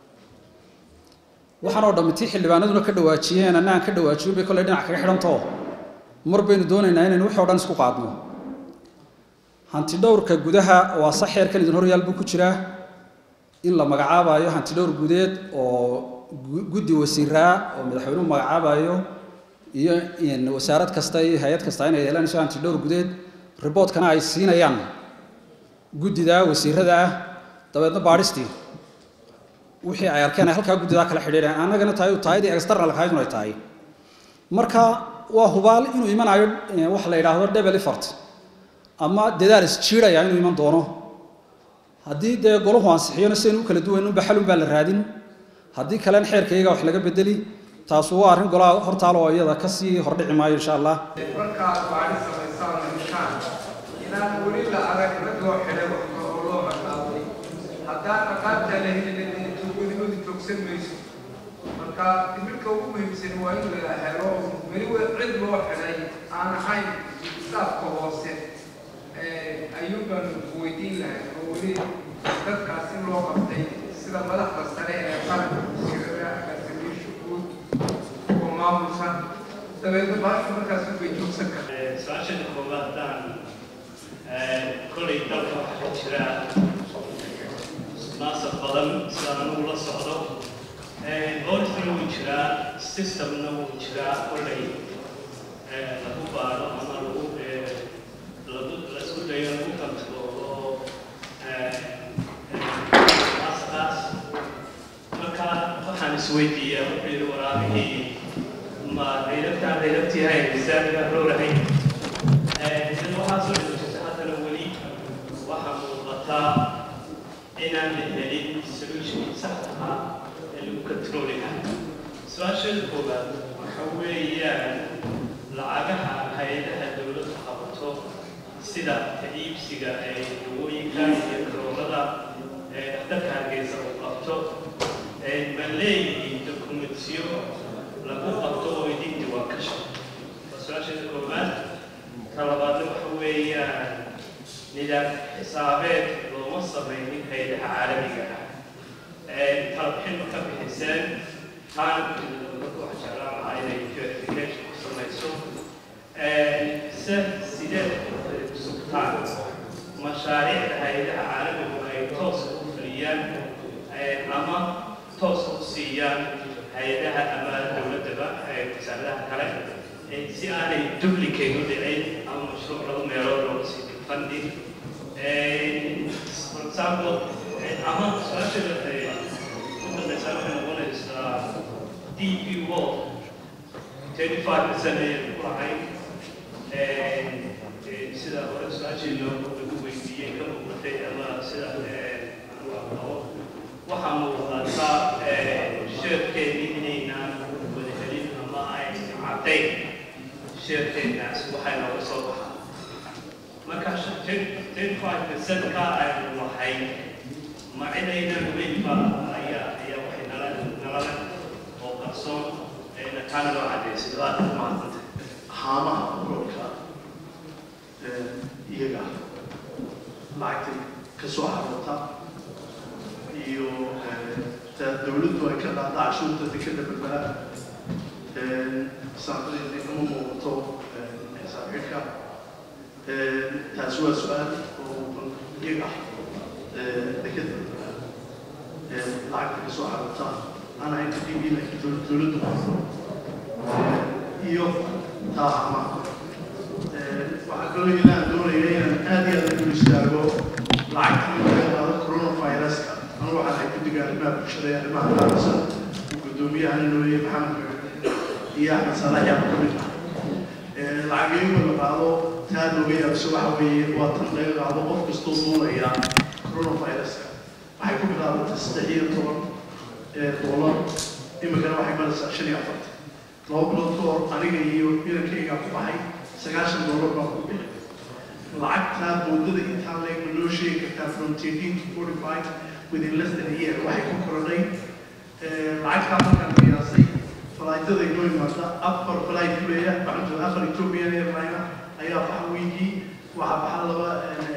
waxaan oo dhammi tii xildhibaanaduna ka dhawaajiyeen anna aan ka dhawaajiyo bay kolley dhinac kaga xidhantoo mar baynu doonaynaa inaynu wixii o dhan isku qaadno hantidhowrka gudaha waa sax xeerkan idin horyaal buu ku jiraa in la magacaabayo hantidhowr gudeed oo guddi wasiiraa oo madaxweynuhu magacaabayo iyo wasaarad kasta iyo hay-ad kasta inay yeelanayso hantidhowr gudeed riboodkana ay siinayaan guddida wasiirada ah dabeedna baadhistii wixii ay arkeen ay halkaa guddidaa kala xidhiidheen annagana tahay taayadii external kahaydun ay tahay marka waa hubaal inuu imanayo waxa la yidhaahdo double effort ama dadaal isjiidhaya inuu iman doono haddii dee golahu ansixiyona sidaynu u kala duwayn unba xalun baa la raadin haddii kalena xeerkayga wax laga bedeli taasu waa arrin golaha hortaalo oo iyada kasii hordhici maayo insha allah markaad baadhi samaysaan heshaan inaan weli la arag rag loo xidhay wax oo loo magacaabay haddaan aqaabtaa la helin tuugadimadu joogsan mayso marka timirka ugu muhiimsan waa in la helo weli cid loo xidhay aan ahayn staafka hoose ayuun baanu weydiin lahay oo weli dadkaas in loo qabtay sida madaxda sare ee qaranka wasiirada agaasimayaasha guud oo maamulsan dabeedna baasha markaas bay joogsan kartaa su-aashada koowaad haddaan kolay dalka waxaa jira naasab badan sidaan anugu la socdo orifna wuu jiraa systemna wuu jiraa kolay lagu baaro ama lagu lagu lasku dayo lagu kantaroolo isweydiiyaa wuxuu yidhi waraabihii ma dayrabtaan dayrabtii hay misaaniga roorahay sida waxaa soo dhigata haddana weli waxaa muuqataa inaan la helin solutionkii saxda ahaa ee lagu controli lahaa su-aasheeda koowaad waxa weeyaan lacagaha hay-adaha dowladdu qabato sida iibsiga ee dawooyinka iyo karoolada ee dhakhtarka hargeysa uu qabto ma leeyihiin dokumentiyo lagu qabto oo idin diwaan ka shaqo waa su-aasheeda koowaad ta labaadna waxa weeyaan nidaam xisaabeed looma samaynin hay-adaha caalamiga ah talabixin ma ka bixiseen taan dadku waxa jeclaan lahaa inay verification ku samayso se sideed sugtaan mashaariicda hay-adaha caalamigu ay toos u fuliyaan ama toos u siiyaan hay-adaha ama dowladdaba wasaaradaha kale si aanay duplicate u dhicin ama mashruuc lagu meelood loogu sii funding for example ama su-aasheeda u dambeysa waxay noqonaysaa DP World 25% ayay ku lahayd sida hore su-aashii loo lagu weydiiyey ka muuqatay ama sida waxaa muuqataa sheerkeedii inaynaan wada helin ama ay caddayn sheerkeenaas waxay nooga soo baxaa marka ten five percent-ka aynu lahay ma cidaynan weynba ayaa ayaa waxay nala nalale oo qarsoon taana loo caddeysay aad u mahadsantay haamaha gobolka iyaga lacagtay ka soo xaroota iyo dowladdu ay ka qaada cashuurta dekeda berbera saaqadeeda kama muuqato xisaab xidhka taasi waa su-aal oo iyaga dekeda berbera lacagta ka soo xaroota aan ahayn kadib laakiin dowladdu qaado iyo taa haamaha waxaa kaloo ilaan doonaya inaan aad iyo aad u istaago lacagtii laga qaado coronaviruska anu waxaan ahay guddiga arrimaha bulshada ee arrimaha qaarsan guddoomiyaha nooye maxamed iyo axmed saalax yaaba ka mid ah lacagayuga la qaado taa looga yaabso waxa weeye waa tan laga qaado qof kastoo duulaya coronaviruska waxay ku bilaabatay saddex iyo toban doolar iminkana waxay maraysaa shan iyo afartan laba bilood ka hor aniga iyo inankayga ku baxay sagaashan doolar baa ku bixi lacagtaa boodada intaa leeg ma noo sheegi kartaa from thirteen to forty five within less than a year waxay ku korodhay lacagtaa markaan qiyaasay falaaytada inoo imaada afar falaay kuleeya maxamud afar ethiopian airline ayaa baxa wiigii waxaa baxa laba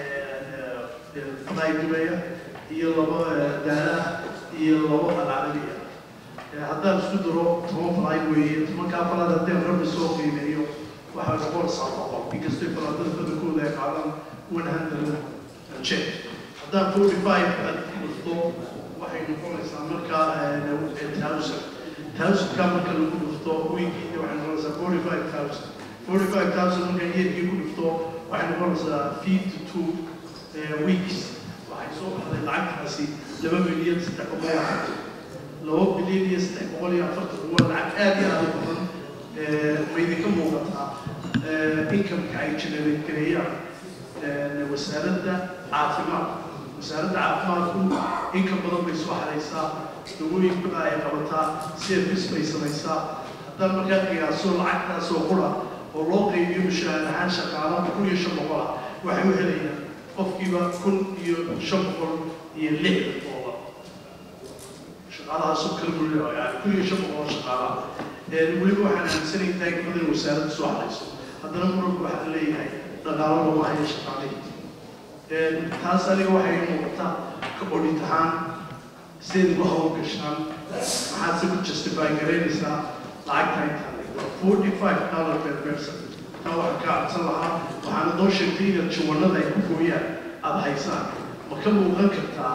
falaay duleeya iyo laba daala iyo laba alcarabiya haddaan isku daro toban falaay weeye tobankaa falaad haddaan rabbi soo qiimeeyo waxaa noqonaysaa boqol inkastoo falaadada badankooda ay qaadaan one hundred check haddaan forty five dhufto waxay noqonaysaa markaa thousand thousandka marka lagu dhufto weekii waxay noqonaysaa forty five thousand forty five thousand marka yeerkii ku dhufto waxay noqonaysaa fifty two weeks waxay soo baxday lacagtaasi laba milyan saddex boqol iyo afartan laba bilyan iyo saddex boqol iyo afartan waa lacag aad iyo aad u badan ma idinka muuqataa inkamka ay generate gareeyaan wasaaradda caafimaadka wasaaradda caafimaadku inka badan bay soo xaraysaa dawooyinkuna ay qabataa service bay samaysaa haddaan markaa qiyaaso lacagtaasoo qura oo loo qaybiyo mushaahar ahaan shaqaalaha kun iyo shan boqol ah waxay u helayaan qofkiiba kun iyo shan boqol iyo lixdan doolar shaqaalahaasoo kala gulina yani kun iyo shan boqol shaqaalaha weliba waxaan aaminsanayn taagmada in wasaaradda soo xarayso haddana muranku waxaa leeyahay dhaqaalo looma hayo shaqaalihii taas aniga waxay muuqataa ka odhid ahaan sideed ugu hawl gashaan maxaad se ku justify garaynaysaa lacagta intaa forty five dollar per person taa waxaan ka cabsan lahaa waxaana noo sheegtay inaad jawanada ay ku gooyaan aada haysaan ma ka muuqan kartaa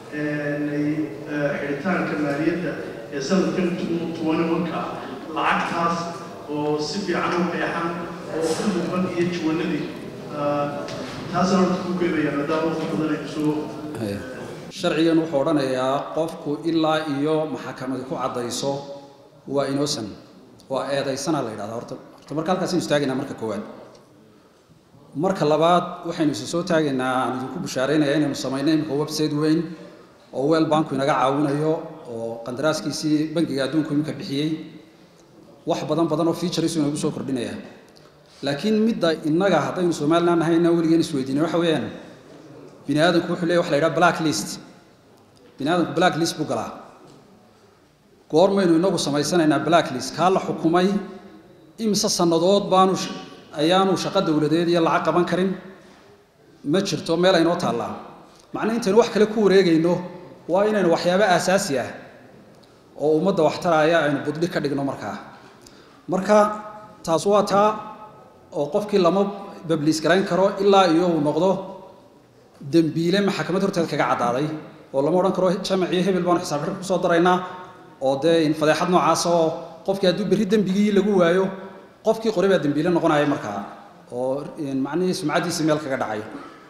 xidhitaanka maaliyadda ee sanadkan tuwani wanka lacagtaas oo si fiican u qeexan oo ku muuqan iyo jawanadii taasna horta ku geebaya maadaama waqti badan ay soo sharcigan wuxuu odhanayaa qofku ilaa iyo maxakamadi ku caddayso waa innocent waa eedaysana la yidhahdaa horta horta marka halkaasaynu istaagaynaa marka koowaad marka labaad waxaynu isa soo taagaynaa aan idinku bushaaraynayaa inaynu samayno imika website weyn oo weel banku inaga caawinayo oo qandaraaskiisii bangiga adduunku iminka bixiyey wax badan badan oo features inagu soo kordhinaya laakiin midda innaga haddaynu somaliland nahay inaan weligeen isweydiinay waxa weeyaan bini aadamku wuxuu leeyahy waxa la yidhaha black list bini aadamku black list buu galaa goormaynu inagu samaysanaynaa black list kaa la xukumay imise sannadood baanu ayaanu shaqo dowladeed iyo lacag qaban karin ma jirto meel aynoo taallaa macnaa intaynu wax kale ku wareegayno waa inaynu waxyaabo aasaasi ah oo ummadda waxtaraya aynu budhi ka dhigno markaa marka taas waa taa oo qofkii lama babliis garayn karo ilaa iyo uu noqdo dembiile maxakamad horteed kaga caddaaday oo lama odhan karo jamaciyo hebel baanu xisaab xidhka kusoo daraynaa oo dee fadeexad noocaas oo qofkii hadduu berri dembigii lagu waayo qofkii qoray baa dembiile noqonaya markaa oo macnihii sumcaddiisii meel kaga dhacay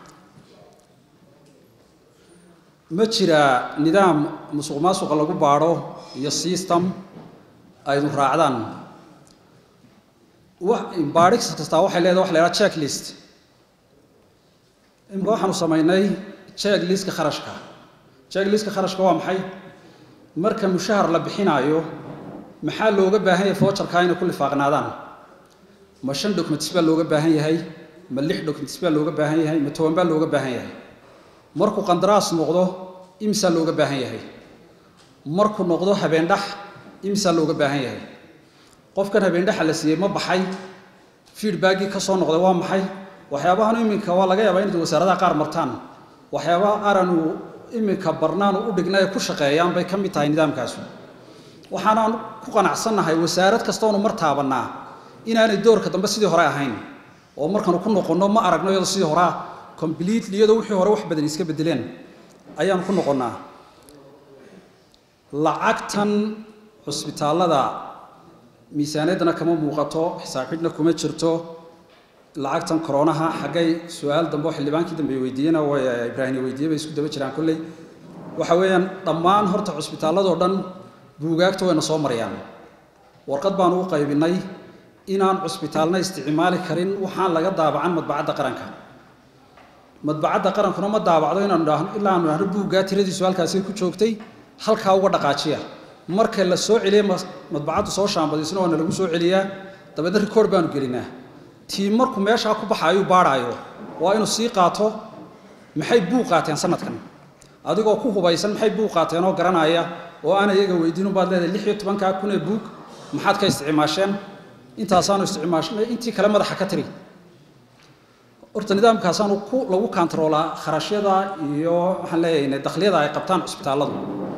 ma jira nidaam musuq maasuqa lagu baadho iyo system aynu raacdaan baadhis kastaa waxay leedahay waxa la yidhaha checklist imika waxaanu samaynay checklistka kharashka checklistka kharashka waa maxay marka mushahar la bixinaayo maxaa looga baahan yahay foojarkaa inay ku lifaaqnaadaan ma shan documents baa looga baahan yahay ma lix documents baa looga baahan yahay ma toban baa looga baahan yahay markuu qandaraas noqdo imsaa looga baahan yahay markuu noqdo habeendhax imsaa looga baahan yahay qofkan habeendhaxa la siiyey ma baxay feedbackii ka soo noqday waa maxay waxyaabahan iminka waa laga yaabaa inay wasaaradaha qaar martaan waxyaabaha qaaranu iminka barnaanu u dhignay ku shaqeeyaan bay ka mid tahay nidaamkaasu waxaanaan ku qanacsannahay wasaarad kastoonu mar taabannaa inaanay doorka dambe sidii hore ahayn oo markaanu ku noqonno ma aragno iyadoo sidii horea completely iyadoo wixii hore wax badan iska bedeleen ayaanu ku noqonnaa lacagtan cusbitaallada miisaaniyaddana kama muuqato xisaabxidhna kuma jirto lacagtan koronaha xaggay su-aal dambe oo xildhibaankii dambe weydiiyena way ibraahim weydiiyey bay isku daba jiraan kolley waxa weeyaan dhammaan horta cusbitaalladoo dhan buugaagta wayna soo marayaan warqad baanu u qaybinay inaan cusbitaalna isticmaali karin waxaan laga daabacan madbacadda qaranka madbacadda qarankuna ma daabacdo inaanu dhahno ilaa aanu dhahno buuggaa tiradiisu halkaasi ku joogtay halkaa uga dhaqaajiya marka la soo celiya madbacaddu soo shaambadiisna waana lagu soo celiyaa dabeedna rikoord baanu gelinaa tii markuu meeshaa ku baxa ayuu baadhaayo waa inuu sii qaato maxay buug qaateen sanadkan adigoo ku hubaysan maxay buug qaateen oo garanaya oo aan iyaga weydiin ubaad leedahay lix iyo tobankaa kun ee buug maxaad ka isticmaasheen intaasaanu isticmaashnay intii kale madaxa ka tiri horta nidaamkaasaanu ku lagu kantaroolaa kharashyada iyo waxaan leeyahay dakhliyada ay qabtaan cusbitaalladu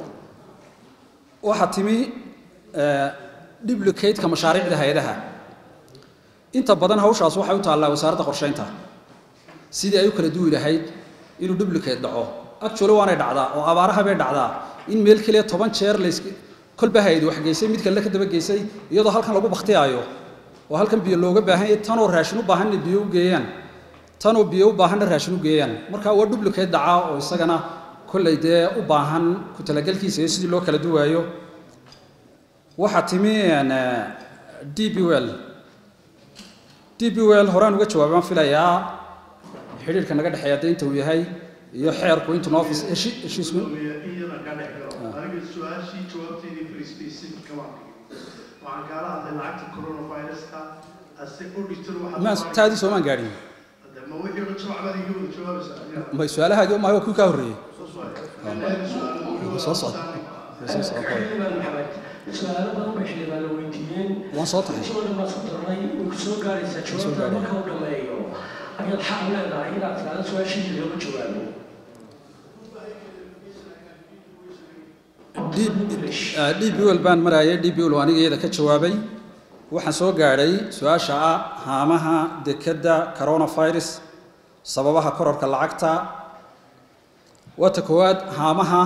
waxaa timi duplicate-ka mashaariicda hay-adaha inta badan hawshaas waxay u taallaa wasaaradda qorsheynta sidii ay u kala duwi lahayd inuu duplicate dhaco actually waanay dhacdaa oo abaaraha bay dhacdaa in meel keliya toban jeer lays kolba hay-ad wax geysay mid kale ka daba geysay iyadoo halkan lagu baktiyaayo oo halkan biyo looga baahan yahay tanoo raashin u baahan inay biyo u geeyaan tanoo biyo u baahanna raashin u geeyaan marka waa duplicate dhacaa oo isagana kollay dee u baahan ku talagelkiisa iyo sidii loo kala duwaayo waxaa timi d b well d b well horaan uga jawaabay waan filayaa xidhiirka naga dhexeeya dee inta uu yahay iyo xeerku intu noo heshiisku iyada ka dhex galo aniga su-aashii jawaabteedii very specific kama waxaan kaala hadlay lacagta coronaviruska ase auditor maan taadii soomaan gaadhin ma wixii dhan jawacbada iga wada jawaabaysaa may su-aalahaagii maayo waa kuwii kaa horreeyey soo socda soo socda su-aalo badan bay xildhibaan la weydiiyeen waan soo tahay soo dhan baa ku darnay way ku soo gaaraysaa jawaabta marka uu dhammeeyo ayaad xaq u leedahay inaad tiraahdo su-aashiisa looga jawaabo d b l baan maraayay d b l aniga iyada ka jawaabay waxaan soo gaadhay su-aasha ah haamaha dekedda coronavirus sababaha kororka lacagta waata koowaad haamaha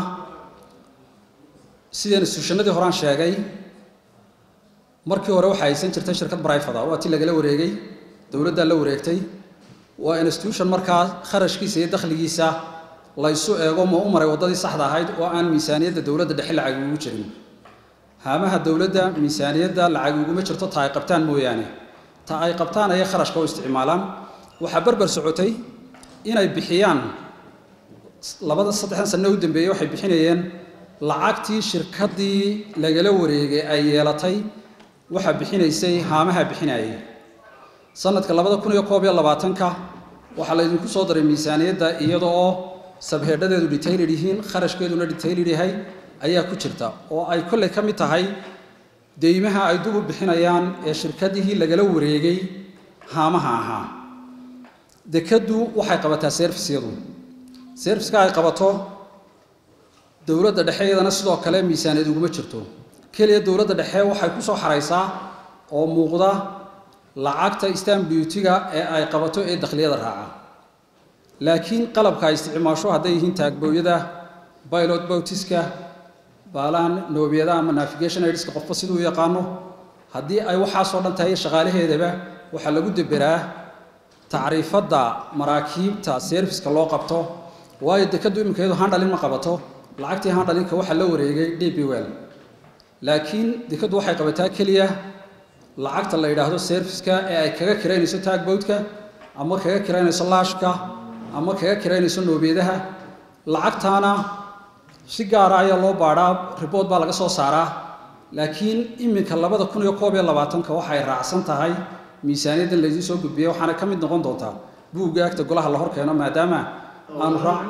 sideen instituushanadii horaan sheegay markii hore waxaa haysan jirtay shirkad brifada waa ti lagala wareegay dowladdaa la wareegtay waa institution markaa kharashkiisa iyo dakhligiisa laysu eego ma u maray waddadii saxda ahayd oo aan miisaaniyadda dowladda dhexe lacag ugu jirin haamaha dowladda miisaaniyadda lacag uguma jirto ta ay qabtaan mooyaane ta ay qabtaan ayay kharashka u isticmaalaan waxaa berber socotay inay bixiyaan labada saddexdan sano u dambeeyey waxay bixinayeen lacagtii shirkaddii lagala wareegay ay yeelatay waxaa bixinaysay haamaha bixinayay sanadka labada kun iyo koob iyo labaatanka waxaa laydinku soo daray miisaaniyadda iyada oo sabheedhadeedu detailed yihiin kharashkeeduna detailed yahay ayaa ku jirta oo ay kolley ka mid tahay deymaha ay dub u bixinayaan ee shirkadihii lagala wareegay haamaha ahaa dekaddu waxay qabataa servisyadu serviska ay qabato dowladda dhexe iyadana sidoo kale miisaaniyad uguma jirto keliya dowladda dhexe waxay ku soo xaraysaa oo muuqda lacagta stamp duty-ga ee ay qabato ee dakhliyada raaca laakiin qalabka ay isticmaasho hadday yihiin taagbooyada pilot boutiska baalahan noobiyada ama navigation aidska qofba siduu u yaqaano haddii ay waxaasoo dhan tahay shaqaalaheedaba waxaa lagu deberaa tacriifadda maraakiibta serviska loo qabto waayo dekaddu iminkeedu handhalin ma qabato lacagtii handhalinka waxaa la wareegay d b well laakiin dekaddu waxay qabataa keliya lacagta la yidhaahdo serviska ee ay kaga kiraynayso taagbowdka ama kaga kiraynayso laashka ama kaga kiraynayso noobiyadaha lacagtaana si gaara ayaa loo baadhaa ribood baa laga soo saaraa laakiin iminka labada kun iyo koob iyo labaatanka waxay raacsan tahay miisaaniyaddan laydiin soo gudbiyey waxaana ka mid noqon doontaa buugga agta golaha la hor keeno maadaama aanu raac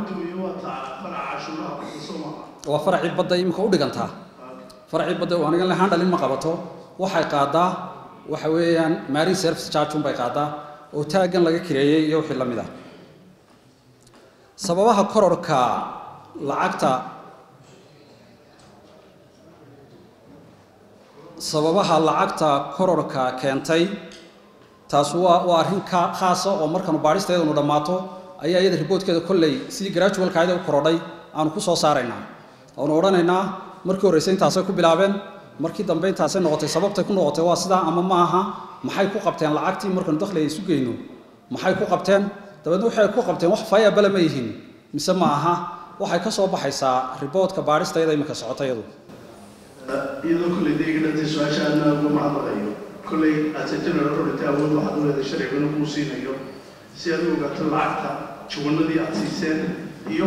waa faracii badda iminka u dhigantaa faracii badda anigan le handhalin ma qabato waxay qaadaa waxa weeyaan marine service charge unbay qaadaa oo taaggan laga kireeyey iyo wixii la mid ah sababaha kororka lacagta sababaha lacagta kororka keentay taas waa waa arrin ka khaasa oo markaanu baadhisteedanu dhammaato ayaa iyada riboodkeeda kolley sidii gradualka ayada u korodhay aanu ku soo saaraynaa aanu odhanaynaa markii horreysay intaasay ku bilaabeen markii dambe intaasay noqotay sababtay ku noqotay waa sidaa ama ma aha maxay ku qabteen lacagtii markaanu dakhliga isu geyno maxay ku qabteen dabeedna waxay ku qabteen wax fayabale ma yihiin mise ma aha waxay ka soo baxaysaa riboodka baadhisteeda iminka socota iyadu iyadoo kolley dayga dhantay su-aasha aadna uga mahadnaqayo kolley aad general authority awood waxaad u leedahay sharcigana kuu siinayo si aad u ogaato lacagta jawanadii aad siiseen iyo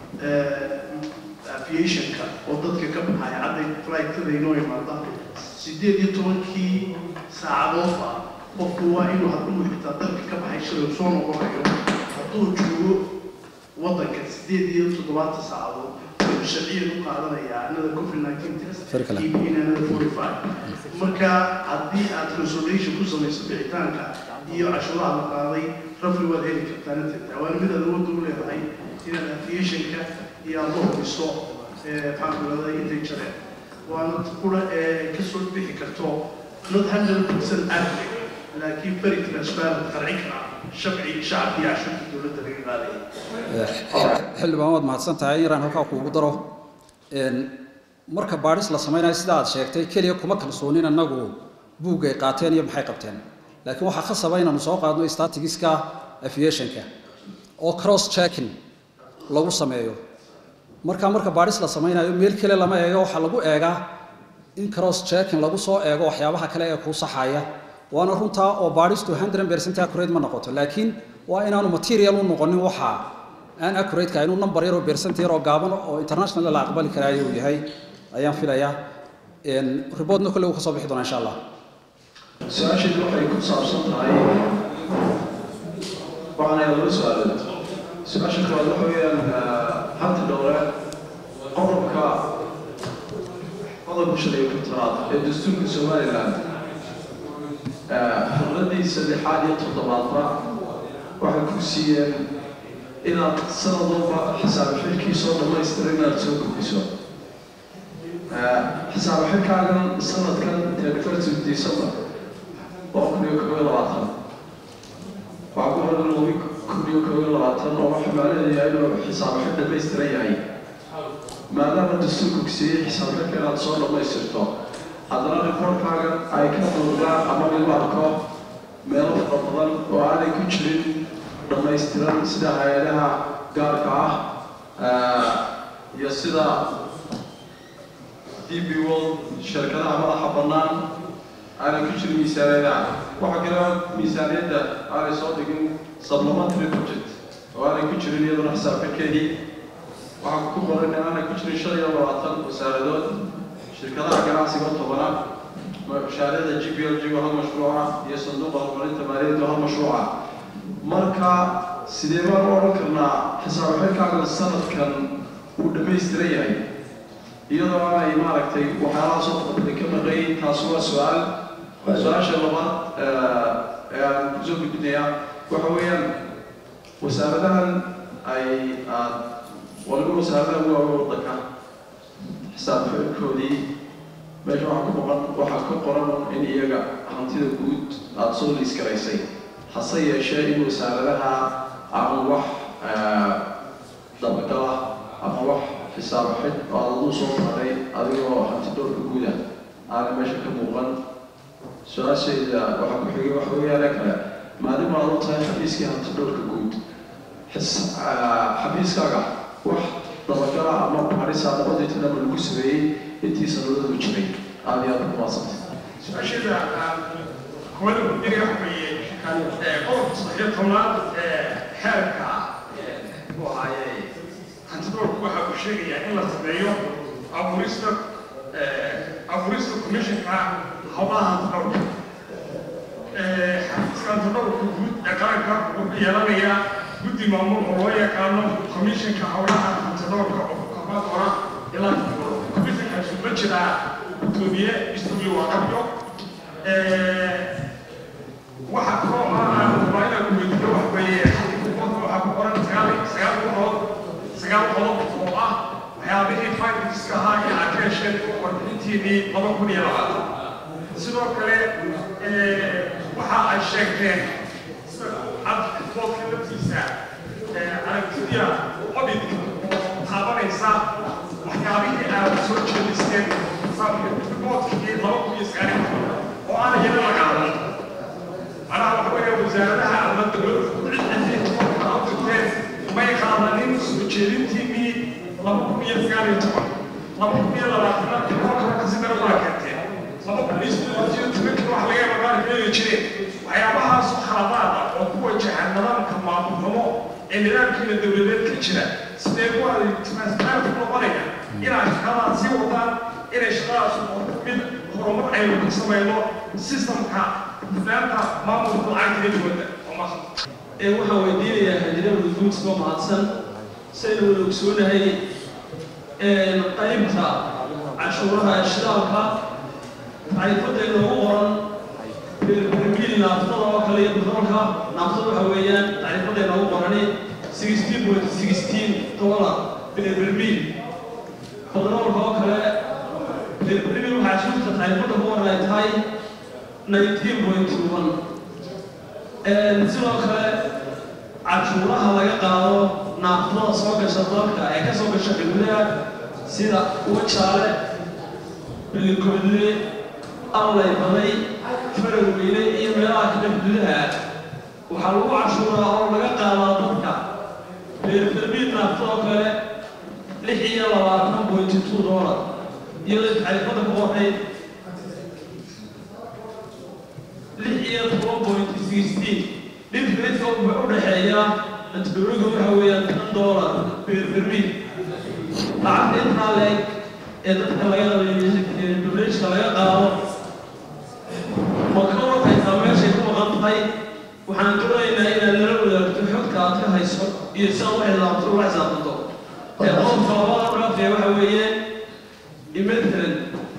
aviationka oo dadka ka baxaya cadday flightkada inoo imaada sideed iyo tobankii saacadood ah qofku waa inuu hadduu xitaa dalka ka baxay shalay soo noqonayo hadduu joogo waddanka sideed iyo toddobaatan saacadood wuxuu sharciyan u qaadanayaa another covid nineteen test in another forty five marka haddii aad consolation ku samayso bixitaanka iyo cashuuraha la qaaday rafli waad heli kartaa nateeda waana mid aad awoodda u leedahay inaad aviationka iyo aad la hubiso maxaankulada intay jareen waana kula ka soo bixi karto not hundred percent accurate laakiin very transparent qarci kara shabci shacabkii cashuurta dowladda laga qaadaya xildhibaan waad mahadsan tahay yaraan halkaa kuugu daro marka baadhis la samaynayo sida aad sheegtay keliya kuma kalsoonin annagu buuggay qaateen iyo maxay qabteen laakiin waxaa khasaba inaanu soo qaadno statigiska aviationka oo cross checking lagu sameeyo marka marka baadhis la samaynayo meel kale lama eego waxaa lagu eegaa in cross checking lagu soo eego waxyaabaha kale ee kuu saxaya waana runtaa oo baadhistu hundred percent accurate ma noqoto laakiin waa inaanu material u noqonin waxa aan accurate-ka inuu number yar oo percent yar oo gaaban oo international la aqbali karaayo uu yahay ayaan filayaa riboodna kolle uu ka soo bixi doonaa insha allah su-aasheedu waxay ku saabsan tahay waxaana laba su-aalood su-aasha koowaad waxa weeyaan hanta dhowre qodobka qodobka shan iyo kontanaad ee dastuurka somaliland xurradii saddexaad iyo toddobaadba waxay ku siiyeen inaad sanad walba xisaab xilkii soo dhammaystiran inaad soo gudbiso xisaab xilkaagan sanadkan thirty december laba kun iyo kob iyo labaatan waxaa ku horan laba kun iyo kob iyo labaatan oo waxa macnaheedu yahay inuu xisaab xil dhammaystiran yahay maadaama dastuurku siiyey xisaab xilka inaad soo dhammaystirto haddana reportkaagan ay ka muuqdaan ama lagu arko meelo fara badan oo aanay ku jirin dhammaystiran sida hay-adaha gaarka ah iyo sida d b world shirkadaha madaxa bannaan aanay ku jirin miisaaniyadaha waxaa kale miisaaniyadda aanay soo dhigin supplementary budget oo aanay ku jirin iyaduna xisaabxidhkeedii waxaa ku qoran in aanay ku jirin shan iyo labaatan wasaaradood shirkadaha ganacsiga tobanaad mashaariicda g b l g hal mashruuca iyo sanduuqa horumarinta maaliyadda hal mashruuca marka sidee baan u odhan karnaa xisaabxidhkaaga sanadkan uu dhammaystiran yahay iyadoo aanay maaragtay waxyaalaha soo qabtay ka maqayn taasi waa su-aal su-aasha labaad ee aan kusoo gudbinayaa waxa weeyaan wasaaradahan ay aad waliba wasaaradaha ugu waaweyn waddanka xisaab xidhkoodii meesha waxaa ku boqon waxaa ka qoran in iyaga hantida guud aada soo liiskaraysay hase yeeshee in wasaaradaha ama wax dabagala ama wax xisaab xid oo aad aduu soo maray adigoo hanti dhowrka guuda aana meesha ka muuqan su-aashayda waxaa ku xigay waxa weeyaane kale maadaama aad u tahay xafiiskii hanti dhowrka guud xafiiskaaga wax dabagala ama baarisa labadii tanaba lagu sameeyey intii sanadadu jiray aada iyo aada ku maadsantay su-aashada hawada guddiga waxweeye qodobka saddex iyo tobnaad xeerka muxuu ahaaye hantidoorku waxa uu sheegayaa in la sameeyo abuurista abuurista commissionka howlaha hantidoorka xafiiska hantidoorka guud ee qaranka wuxuu yeelanayaa guddi maamul oo loo yaqaano commissionka howlaha hantidoorka oo koobaad hora ilaa commissionkaasi ma jiraa gudoomiye isbuuyo waa qabyo waxa kaloo aan rabaa inaan ku weydiiyo wax weeye waxaa ku qoran sagaal sagaal qodob sagaal qodob oo ah waxyaabihii finanska ahaa ee aad ka hesheen warbixintiinii laba kun iyo labaatan sidoo kale waxa ay sheegteen advoodka laftiisa aragtida auditka oo taabanaysa waxyaabihii aad soo jeedisteen riboodkii laba kun iyo sagaal iyo toban oo aan iyana la qaadan macnaha waxa weeye wasaaradaha ama dowladda cid cidii u dirteen may qaadanin soo jeedintiinii laba kun iyo sagaal iyo toban laba kun iyo labaatana riboodka kasi dara waa keenteen laba kun iyo siddeed iyo tobankii wax laga yaaba qaar keeni jireen waxyaabahaas khaladaada oo ku wajahan nidaamka maamulnimo ee nidaamkiina dowladeed ka jira sidee ku ay transparent ku noqonaya inaad shaqadaas sii wadaan inay shaqadaas noqoto mid horumar aynu ka samayno systemka nidaamka maamulka lacagta dowladda ee waxaan weydiinayaa hajirada guudka mahadsan saynu wada ogsoonahay qaybta cashuuraha shidaalka tacriifada inoogu qoran bermil naaftada oo kale iyo batroolka naaftada waxa weeyaan tacriifada inoogu qorani sixteen point sixteen dollar bermil batroolka oo kale bermil waxaa shurta tacriifada ku qoran ay tahay nineteen point one sidoo kale cashuuraha laga qaado naaftada soo gasha dalka ee ka soo gasha xuduudaha sida wajaale bilikobdle allay baday faraweyne iyo meelaha kale xuduudaha waxaa lagu cashuuraa oo laga qaadaa dadka beerferbiid naaftada oo kale lix iyo labaatan point two dollar iyadoo tacriifada ku qornay lix iyo toban point sixteen dhibka wuxuu u dhexeeyaa antibiyootiga waxa weeyaan tan dollar beerferbiid lacagta intaa leeg ee dadka laga duleeshka laga qaado ma ka warhaysaa meeshay ku maqan tahay waxaan doonaynaa inaad nala wadaagto xogta aad ka hayso iyo si aad u xisaabto ula xisaabtanto ee qodobka labada dhaafee waxa weeye imatalan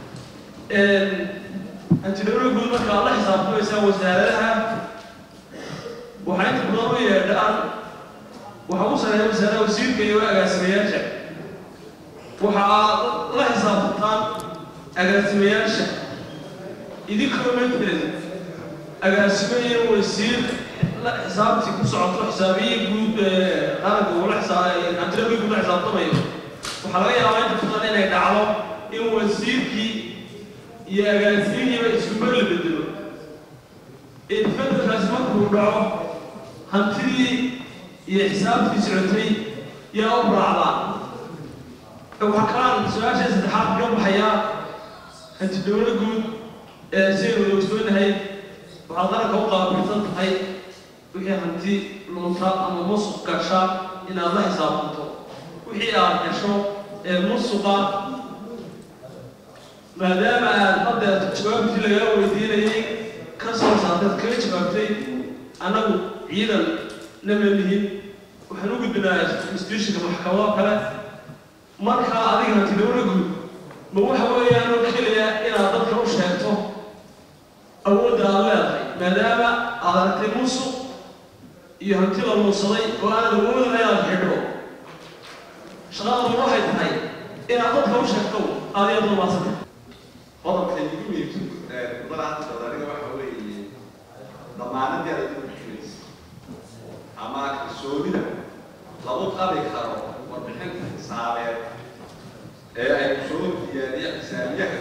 antidhowra guud marka aad la xisaabtamaysaa wasaaradaha waxaa inta badan u yeedhaan waxa u sareeya wasaaraha wasiirka iyo agaasimayaasha waxa aad la xisaabtantaan agaasimayaasha idinkoo matalan agaasimo iyo wasiir la xisaabtii ku socoto xisaabiye guud qaranka uu la xisaabantidhowra guud la xisaabtamayo waxaa laga yaabaa inta badan inay dhacdo in wasiirkii iyo agaasimihiiba isku mar la bedelo isbedelkaasi markuu dhaco hantidii iyo xisaabtii socotay yaa u raacdaa waxaa kalaan su-aasha saddexaad ka baxayaa hanti dowla guud ee sidaynu wada ogsoonahay waxaad qaranka u qaabilsan tahay wixii hanti lunta ama musuq gasha inaad la xisaabtanto wixii aad gasho ee musuqa maadaama aad hadda jawaabtii lagaa weydiinayay ka soo saarteed kaga jawaabtay annagu ciidan nama lihin waxaan u gudbinaa institutionka maxkamado kale markaa adiga hanti dowla guud ma waxa weeyaan oo keliya inaad dadka u sheegto awoodda aad leedahay maadaama aad aragtay musuq iyo hanti la luunsaday oo aanad awoodin inaad xidho shaqadaba waxay tahay inaad dadka u sheegto aad iyo dulmaasanta qodobka igu muhiimsan mudada hadda dowladiga waxa weeye damaanadii aad u bixinaysa ama kalsoonida lagu qabi karo warbixinta xisaabeed ee ay soo diyaariya xisaabiyaha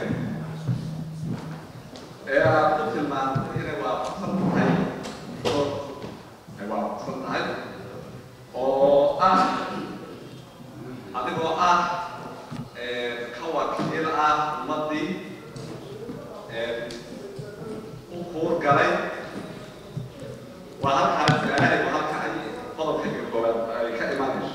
ee aad ku tilmaantay inay waafaqsan tahay oo ay waafaqsan tahay oo ah adigoo ah ka wakiil ah ummadii u kuur galay waa halkaa su-aalahay waa halka ay qodobka koobaad ay ka imanayso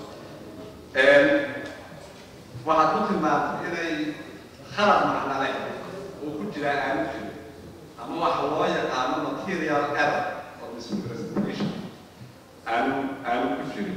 waxaad ku tilmaantay inay khalad macna leh uu ku jiraa aanu jirin ama waxa loo yaqaano material error or misrepresentation aanu aanu ku jirin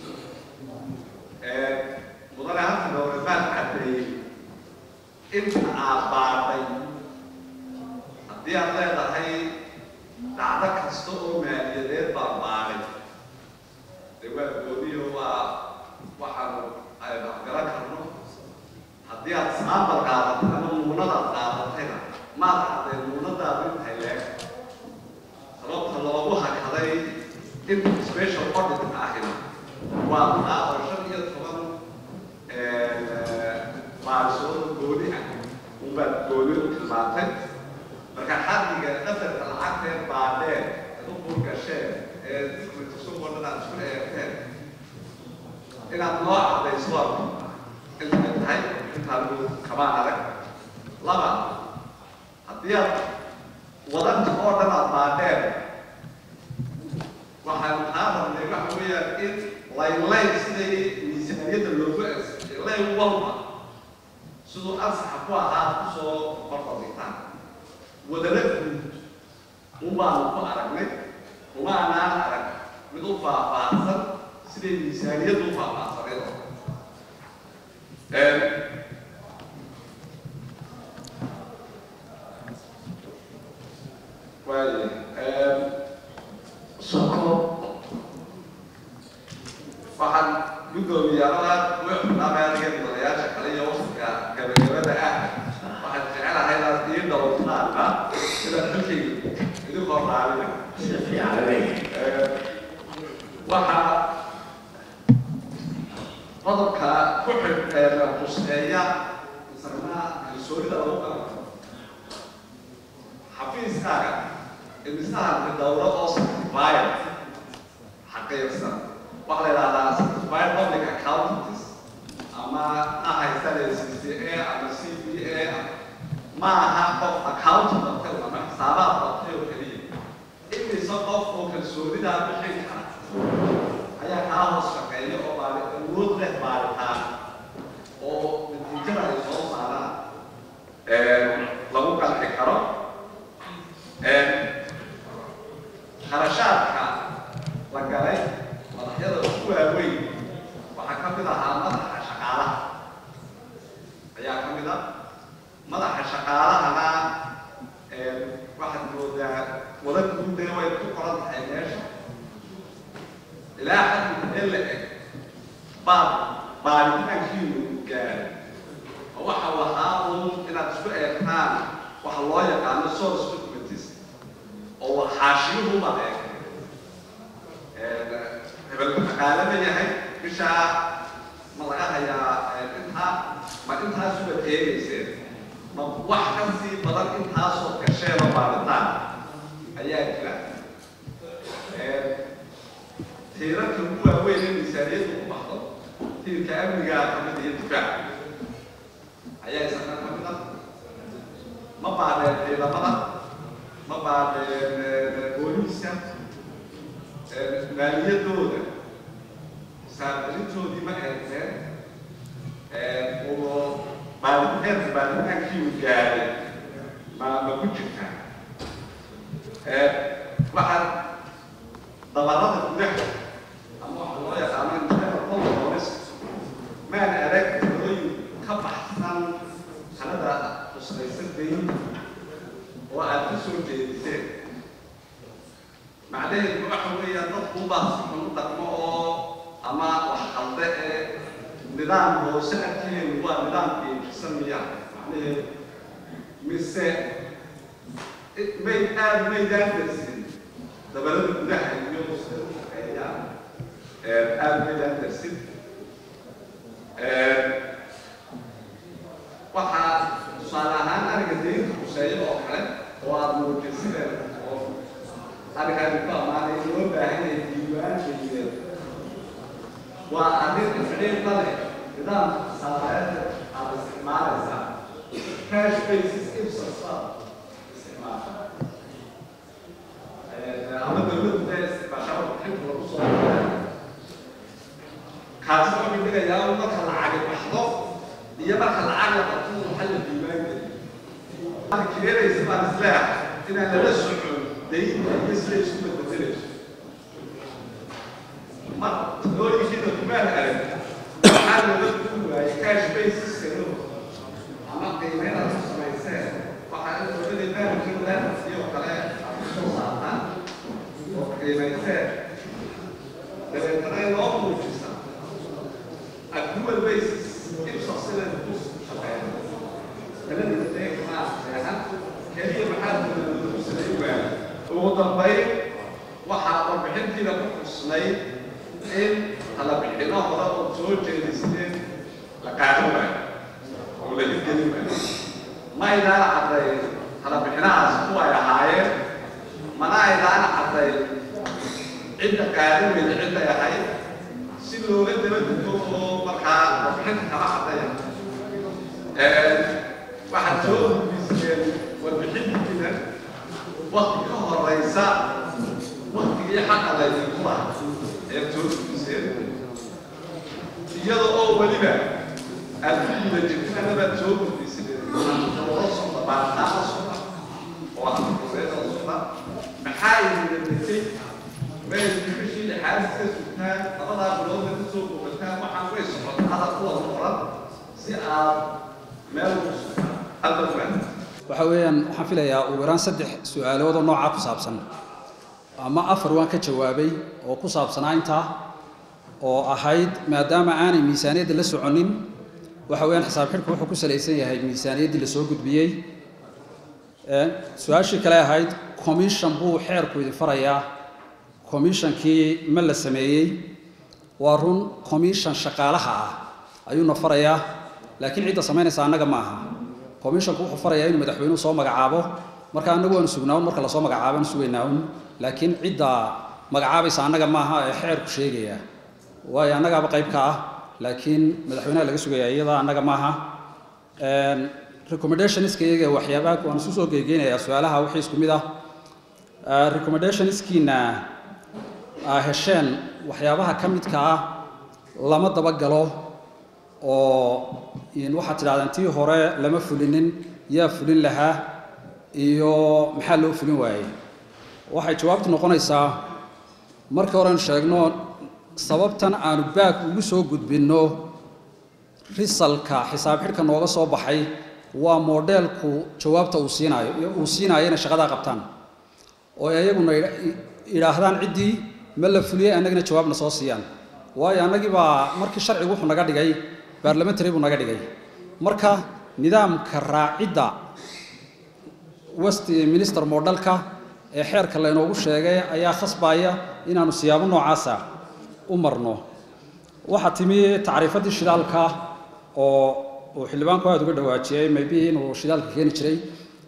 mudane halka dowre baan caddeeyey inta aad baadhay haddii aad leedahay dhacdo kasta oo maaliyadeed baan baadhay dee waa gooniyo waa waxaanu aynu afgaran karno haddii aad saambal qaadatay ama muunadaad qaadatayna maad cadday muunadaadu intahay leeg sababta loogu hakaday inta special audit ahina waa qaado shan iyo toban baadisooda gooni ah unbaad gooni u tilmaantay marka xaddiga qadarka lacagteed baadheen eed u burgasheen ee dikritasubodhan aad isku eegteen inaad noo caddayso intay tahay intaanu kamaan adag laba haddii aad wadanta oo dhan aad baadheen waxaanu kaa rabnay waxa weeyaan in laynlayn siday miisaaniyadda loogu ansixiyay layn walba siduu ansaxa ku ahaa kusoo barfadhigtaan wadana guud unbaanu ku aragnay uma anaan arag mid u faahfaahsan siday miisaaniyaddu u faahfaahsaneed oo waaye soko waxaan guddoomiyaalaha wuxunaamaaniga mudanayaasha kale iyo waqtiga gabagabada ah waxaan jecelahay inaad ii dhowrtaana inaad xilkayga idinkoo raacina si fiican waxaa qodobka ku xidh quseeya isagna kalsoonida lagu qaban xafiiskaaga imisahanka dowlad oo certified xaqiiqsan waxaa la yidhahdaa certified public accountants ama ha haysanaya c c a ama c b a ma aha qof accountant bartay ama xisaabaad bartay oo keliya imise qof oo kalsoonidaa bixin kara ayaa kaa hoos shaqeeya oo baari awood leh baaritaan oo natiijada ay soo saaraan lagu qanci karo kharashaadka la galay madaxyada ugu waaweyn waxaa ka mid ahaa madaxa shaqaalaha ayaa ka mid ah madaxa shaqaalahana waxaad moodaa wada guudee way ku qoran tahay meesha ilaa xaddi meel la eg baad baaritaankiinu gaaray oo waxa lahaa uun inaad isku eegtaan waxa loo yaqaano source documents oo xaashiyuhu baad eegtay hebel shaqaalama yahay bishaa ma laga hayaa intaa ma intaasubaad eegayseen ma wax ka sii badan intaasoo gasheeba baaritaan ayaa jira tiirarka ugu waaweyn in miisaaniyaddu ku baxdo baadheen ciidamada ma baadheen booliiska maaliyadooda saardalintoodii ma eegteen oo baaditaanka baaditaankii uu gaaray ma ma ku jirtaa waxaa dabarada gudaha ama waxa loo yaqaano internal controls maan arag talooyin ka baxsan halada qusaysan dayn oo aad ka soo jeediseen macnaheedu waxa weeyaan dadku baa si xun u dhaqmo oo ama wax qalde ee nidaam hoose agteenu waa nidaamkii jirsan miya macnaheedu mise may aad maydaan darsin dabalada gudaha iyo shaqeeyaan aad maydaan darsin waxaa tusaale ahaan ariga daynta kuseeya oo kale oo aad muujiseen oo arigaadi ku ammaanay loo baahan yahay diiwaankeeya waa arrin xidhiir la leh nidaamka xisaabeedka aad isticmaalaysaa cash basis ibsas baa isticmaasha ama dowladdu dee isticmaashaba xilka lagu soo kaasi wuxuu dhigayaa marka lacagi baxdo iyo marka lacag la qabto waxaa la diiwaangeliyo waxaad keenaysa baan isleeyahay inaan lala socon daynta iyo sida isku bedbedelayso mar talooyinkiina kumaan arag waxaa looga duwan waayey cash basiskano ama qiimeyn aad ku samayseen waxaa in dowladda baankin lens iyo kale aad ku soo saartaan oo qiimayseen dabeetana loo muujisa accrual basis ibsos inay ku shaqeeyo talada deegnaa seexan keliya maxaa dowladda ku samayn waayey ugu dambayn waxaa warbixintiina ku xusnay in talabixino hore oo soo jeedisteen la qaadan waayo oo la hirgelin waayo ma aydaana caddayn talabixinahaas kuway ahaayeen mana aydaana caddayn cidda qaadan weyda cidday ahayd si looga daba dego oo markaa warbixinta kala caddaya waxaad soo gudbiseen warbixintiina wakti ka horeysa waktigii xaqa laydinku laha ayaad soo gudbiseen iyada oo weliba aad ku guda jirtin anabaad soo gudbiseen dawlo socda baaritaana socda oo aqoonseeda socda maxaa idinla degay meelkii bishii lixaad iska sugtaan labadaa bilooda ka soo bogataan waxaan way socotaa hadal kuwa qoran si aad meel ugu sugtaan hadalkan waxa weeyaan waxaan filayaa ugu yaraan saddex su-aalood oo noocaa ku saabsan ama afar waan ka jawaabay oo ku saabsanaa intaa oo ahayd maadaama aanay miisaaniyadda la soconin waxa weeyaan xisaab xidhku wuxuu ku salaysan yahay miisaaniyaddii la soo gudbiyey su-aashii kale ahayd commission buu xeerku idin farayaa commissionkii ma la sameeyey waa run commission shaqaalaha ah ayuuna farayaa laakiin cidda samaynaysa annaga ma aha commissionku wuxuu farayaa inuu madaxweynuhu soo magacaabo marka annagu waanu sugnaa un marka lasoo magacaabo aanu sugaynaa un laakiin cidda magacaabaysa annaga maaha ee xeerku sheegaya waayo annagaaba qayb ka ah laakiin madaxweynaha laga sugaya iyada annaga maaha recommendationska iyaga waxyaabaha waan isu soo geegeynayaa su-aalaha wixii isku mid ah recommendationskiina aa hesheen waxyaabaha ka midka ah lama dabagalo oo waxaad tidhahdeen tii hore lama fulinin yaa fulin lahaa iyo maxaa loo fulin waayey waxay jawaabtu noqonaysaa markii horean sheegno sababtan aanu baag ugu soo gudbinno risalka xisaab xidhka nooga soo baxay waa modelku jawaabta uu siinaayo uu siinaayo inay shaqadaa qabtaan oo iyaguna idhaahdaan ciddii ma la fuliyey annagina jawaabna soo siiyaan waayo annagii baa markii sharcigu wuxuu naga dhigay baarlamentary buu naga dhigay marka nidaamka raacidda west minister modelka ee xeerka laynoogu sheegay ayaa khasbaya inaanu siyaabo noocaasa u marno waxaa timi tacriifaddii shidaalka oo uu xildhibaanku aada uga dhawaajiyey maybe inuu shidaalka keeni jiray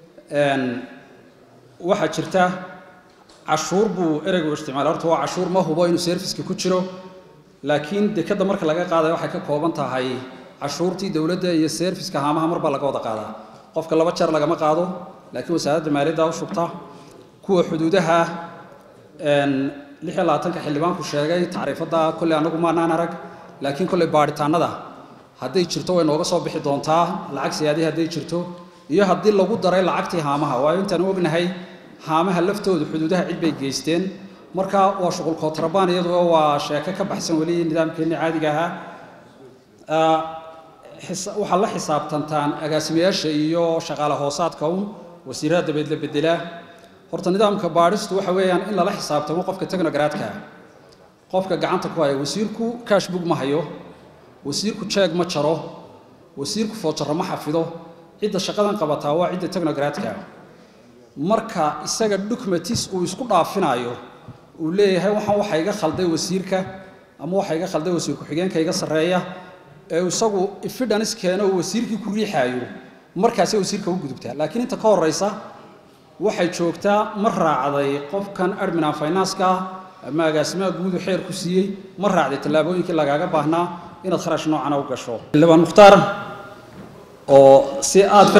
waxaa jirta cashuur buu ereygu isticmaalay horta waa cashuur ma hubo inuu serviceka ku jiro laakiin dekadda marka laga qaadayo waxay ka kooban tahay cashuurtii dowladda iyo serviceka haamaha mar baa laga wada qaadaa qofka laba jeer lagama qaado laakiin wasaaradda maaliyadda u shubta kuwa xuduudaha lix iyo labaatanka xildhibaanku sheegay tacriifadda kolley anagu maanaan arag laakiin kolley baadhitaanada hadday jirto way nooga soo bixi doontaa lacag siyaadii hadday jirto iyo haddii lagu daray lacagtii haamaha waayo intaan ognahay haamaha laftoodu xuduudaha cid bay geysteen marka waa shuqul kootrabaan iyadoo waa sheeko ka baxsan weli nidaamkeenni caadiga ahaa waxaad la xisaabtantaan agaasimayaasha iyo shaqaale hoosaadka un wasiirada dabeed la bedelaa horta nidaamka baadhistu waxa weeyaan in lala xisaabtamo qofka technogradka qofka gacanta ku haya wasiirku cashbook ma hayo wasiirku jeeg ma jaro wasiirku foojaro ma xafido cidda shaqadan qabataa waa cidda technogradka marka isaga documentis uu isku dhaafinayo uu leeyahay waxaan waxa iga khalday wasiirka ama waxa iga khalday wasiir ku-xigeenka iga sarreeya ee isagu evidence keeno uu wasiirkii ku riixaayo markaasay wasiirka u gudubtaa laakiin inta ka horreysa waxay joogtaa ma raacday qofkan adminan finance-ka ama agaasimaha guudu xeer ku siiyey ma raacday tallaabooyinkii lagaaga baahnaa inaad kharash noocana u gasho xildhibaan mukhtaar oo si aad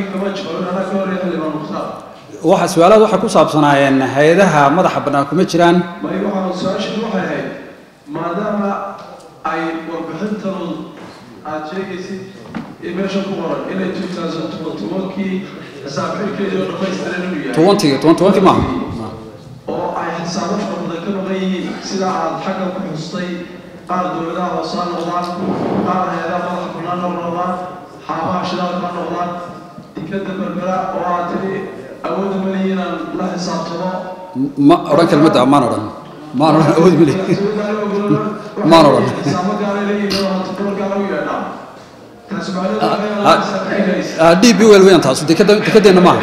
waxa su-aalaad waxay ku saabsanaayeen hay-adaha madaxa bannaan kuma jiraan may waxaa su-aashii waxay ahayd maadaama ay warbixintanu aad sheegaysid meesha ku qoran inay two thousand tobankii xisaabxilkeedii oo dhamaystiran inuu yahay tobantii toban tobankii maaha oo ay xisaabo fara badan ka maqan yihiin sida aad xagga ku xustay qaar dowladaha hoose ha noqdaan qaar hay-adaha madaxa bannaan ha noqdaan xaabaha shidaalka ha noqdaan tikada berbera oo aad tiri awoodda malihi inaan la xisaabtamo ma odhan kelmadda maan odhan maan odhan awood mali maan odhan xisaabo gaalay leeyihiin oo hanta gobol gaala u yeedhaa taasi macnaheedu d b wel weeyaan taasu dekada dekadeenna maaha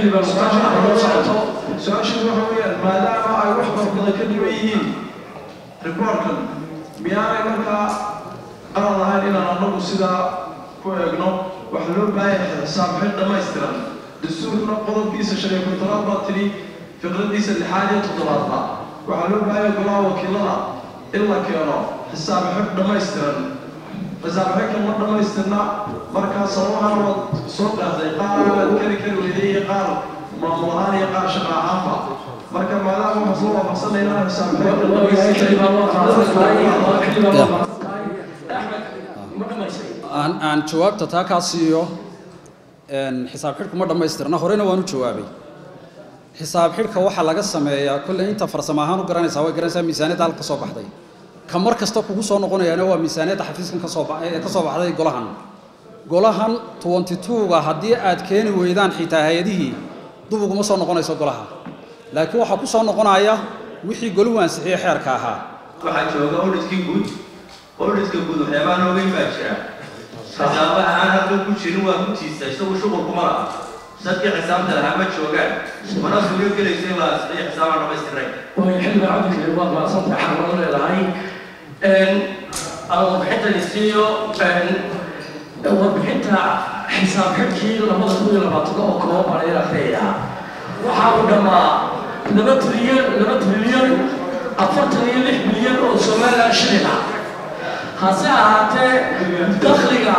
su-aashiidu waxa weeyaan maadaama ay wax farbadan ka dhiban yihiin riboortkan miyaanay markaa qalad ahayn inaan anagu sidaa ku eegno waxaa loo baahan yahay xisaab xil dhammaystiran dastuurkuna qodobkiisa shan iyo kontonaad baa tidhi fiqradiisa lixaad iyo toddobaadba waxaa loo baahan yahay golaha wakiilada in la keeno xisaab xil dhammaystiran xisaab xilkan ma dhammaystirna markaa sababahan waad soo qaatay qaar aad kari kari weyday iyo qaar maamul ahaan iyo qaar shaqa ahaanba marka maadaama waxaa soo waafaqsanay inaan xisaab aan aan jawaabta taa kaa siiyo xisaab xidhku ma dhammaystirna horena waan u jawaabay xisaab xidhka waxaa laga sameeyaa kolley inta farsamo ahaan u garanaysaa way garanaysaa miisaaniyadda halka ka soo baxday ka mar kasta kugu soo noqonayaana waa miisaaniyadda xafiiskan ka soo ee ka soo baxday golahan golahan twenty two-ga haddii aad keeni weydaan xitaa hay-adihii dub uguma soo noqonayso golaha laakiin waxaa ku soo noqonaya wixii golahu ansixiyey xeerka ahaa waxaa jooga auditkii guud auditka guud waxyaabaa noogeyn baa jira xisaabaha aan halkan ku jirin waa runtiisa isagu shuqul kuma laha dadkii xisaabta lahaa ma joogaan mana suuro gelayso in la asixiyo xisaabaan dhammaystiray way xilliga cabdikale waad maadsantahay xarmado leedahay aan warbixintani siiyo warbixinta xisaab xidhkii labada kun iyo labaatan oo kooban baan ila akhriyayaa waxaa uu dhammaa laba trilyan laba trilyan afartan iyo lix bilyan oo somaliland shilin ah hase ahaatee dakhliga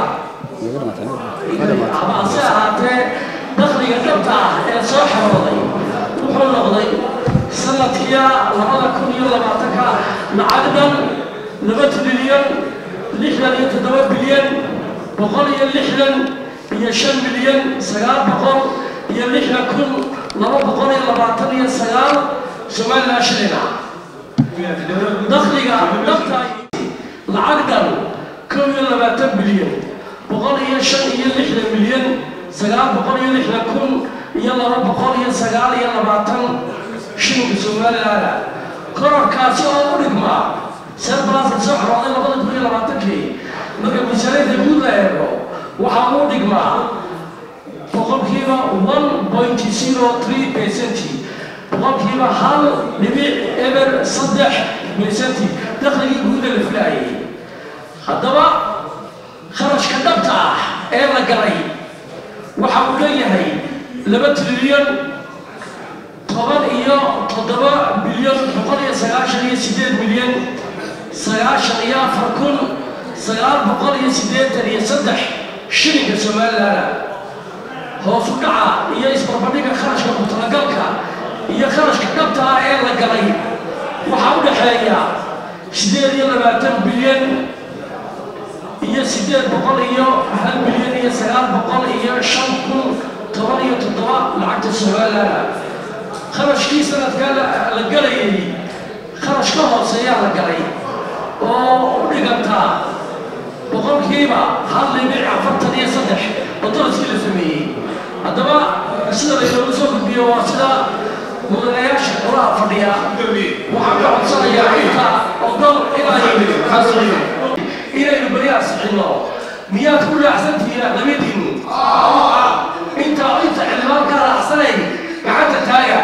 hase ahaatee dakhliga dhabta ah ee soo xarooday wuxuu noqday sanadkiya labada kun iyo labaatanka lacag dhan laba trilyan lixdan iyo toddoba bilyan boqol iyo lixdan iyo shan milyan sagaal boqol iyo lixdan kun laba boqol iyo labaatan iyo sagaal somaliland shilin ah dakhliga dhabta lacag dhan kow iyo labaatan bilyan boqol iyo shan iyo lixdan milyan sagaal boqol iyo lixdan kun iyo laba boqol iyo sagaal iyo labaatan shilinka somaliland kororkaasi oo u dhigmaa serbalaska soo xorooday labada kun iyo labaatankii marka miisaaniyadda guud la eego waxaa uu dhigmaa boqolkiiba one point zero three percent boqolkiiba hal dhibic eber saddex percent dakhligii guuda la filaayay haddaba kharashka dhabta ah ee la galay waxa uu leeyahay laba trilyan toban iyo toddoba bilyan boqol iyo sagaashan iyo sideed milyan sagaashan iyo afar kun sagaal boqol iyo siddeetan iyo saddex shilinka somaliland hoos u dhaca iyo isbarbardhiga kharashka mutalagalka iyo kharashka dhabta ah ee la galay waxaa u dhexeeya sideed iyo labaatan bilyan iyo sideed boqol iyo hal bilyan iyo sagaal boqol iyo shan kun toban iyo toddoba lacagta somaliland kharashkii sanadkaa la galayay kharash ka hooseeyaa la galay oo u dhigantaa boqolkiiba hal dhibic afartan iyo saddex oo daraskii la sameeyey haddaba sida laynoogu soo gudbiyo waa sida mudanayaasha qolaha fadhiya waxaan ka codsanayaa inta ogol inay inaynu beri ansixino miyaad ku raacsantihiin aqlabiyadiinu inta inta xildhibaankaa raacsanay gacanta taaga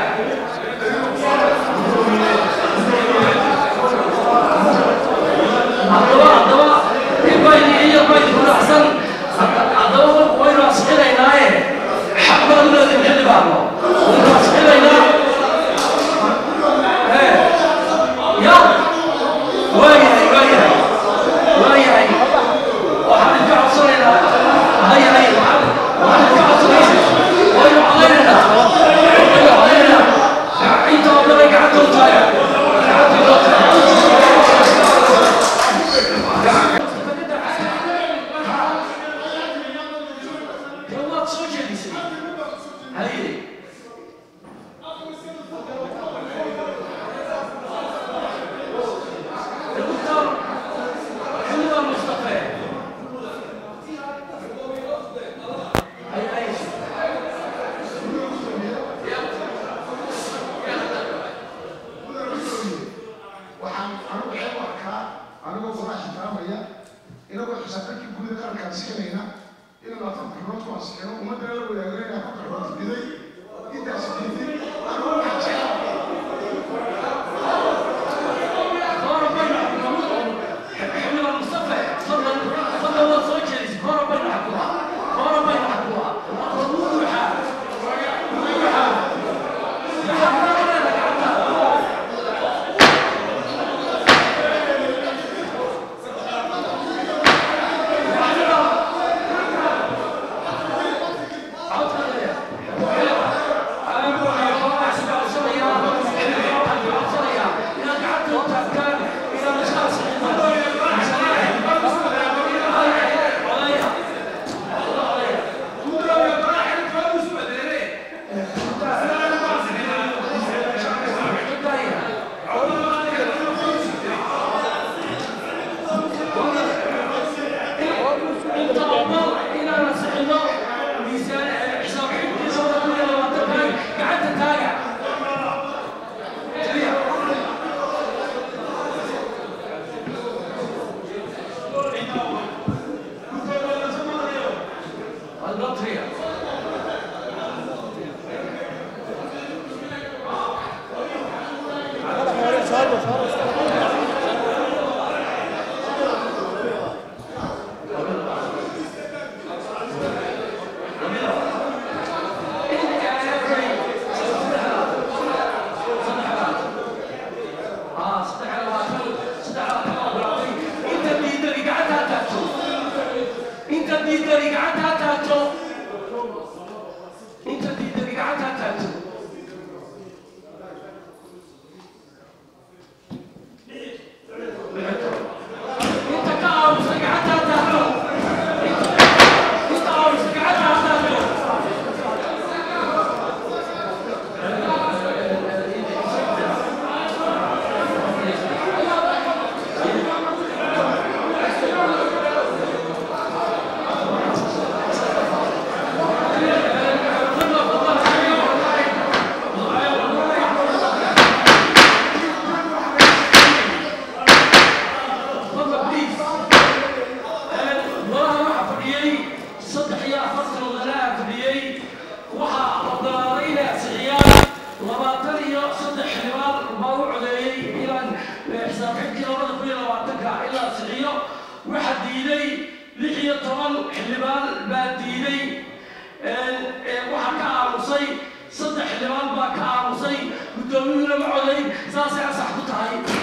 haddaba haddaba inbayni iyo bayni ku raacsan haddaba waynu ansixinaynaaye xaq baan u leedahay xildhibaano waynu ansixinaynaa ya waayahay waayahay waayahay waxaan idinka codsanaynaa hay hay waxaan waxaan idinka codsanaynaa waynu codaynaynaa waynu codaynaynaa inta oo dhan ay gacanta u taaga gacanta u taaga waad soo jeedisay haye xildhibaan mustafe waxaan anigu waxay u arkaa anigoo qorax ixtiraamaya inagoo xisaabtankii gudaha qaranka ansixinayna inaan afarta xubnood ku ansixino ummaddana la wadaagno inay afarta xubnood diday intaas diiday anigu waxaan jecel xildhibaan mustafe fadlan fadlan waad soo jeedisay hore baynu xakumaa hore baynu xakumaa ruuxa ruuxa inta diidani gacanta ha taagto inta diidani gacanta ha taagto inta ka aamusa gacanta ha taagto inta aamusa gacanta ha taagto golaha waxaa fadhiyey saddex iyo afartan wadanaha fadhiyey waxaa ogolaaday inay ansixiyaan labaatan iyo saddex xildhibaan baa u codeeyey inaan xisaabxidkii labada kun iyo labaatanka in la ansixiyo waxaa diiday lix iyo toban xildhibaan baa diiday waxaa ka aamusay saddex xildhibaan baa ka aamusay guddoomiyuhuna ma codeyn saasay ansax ku tahay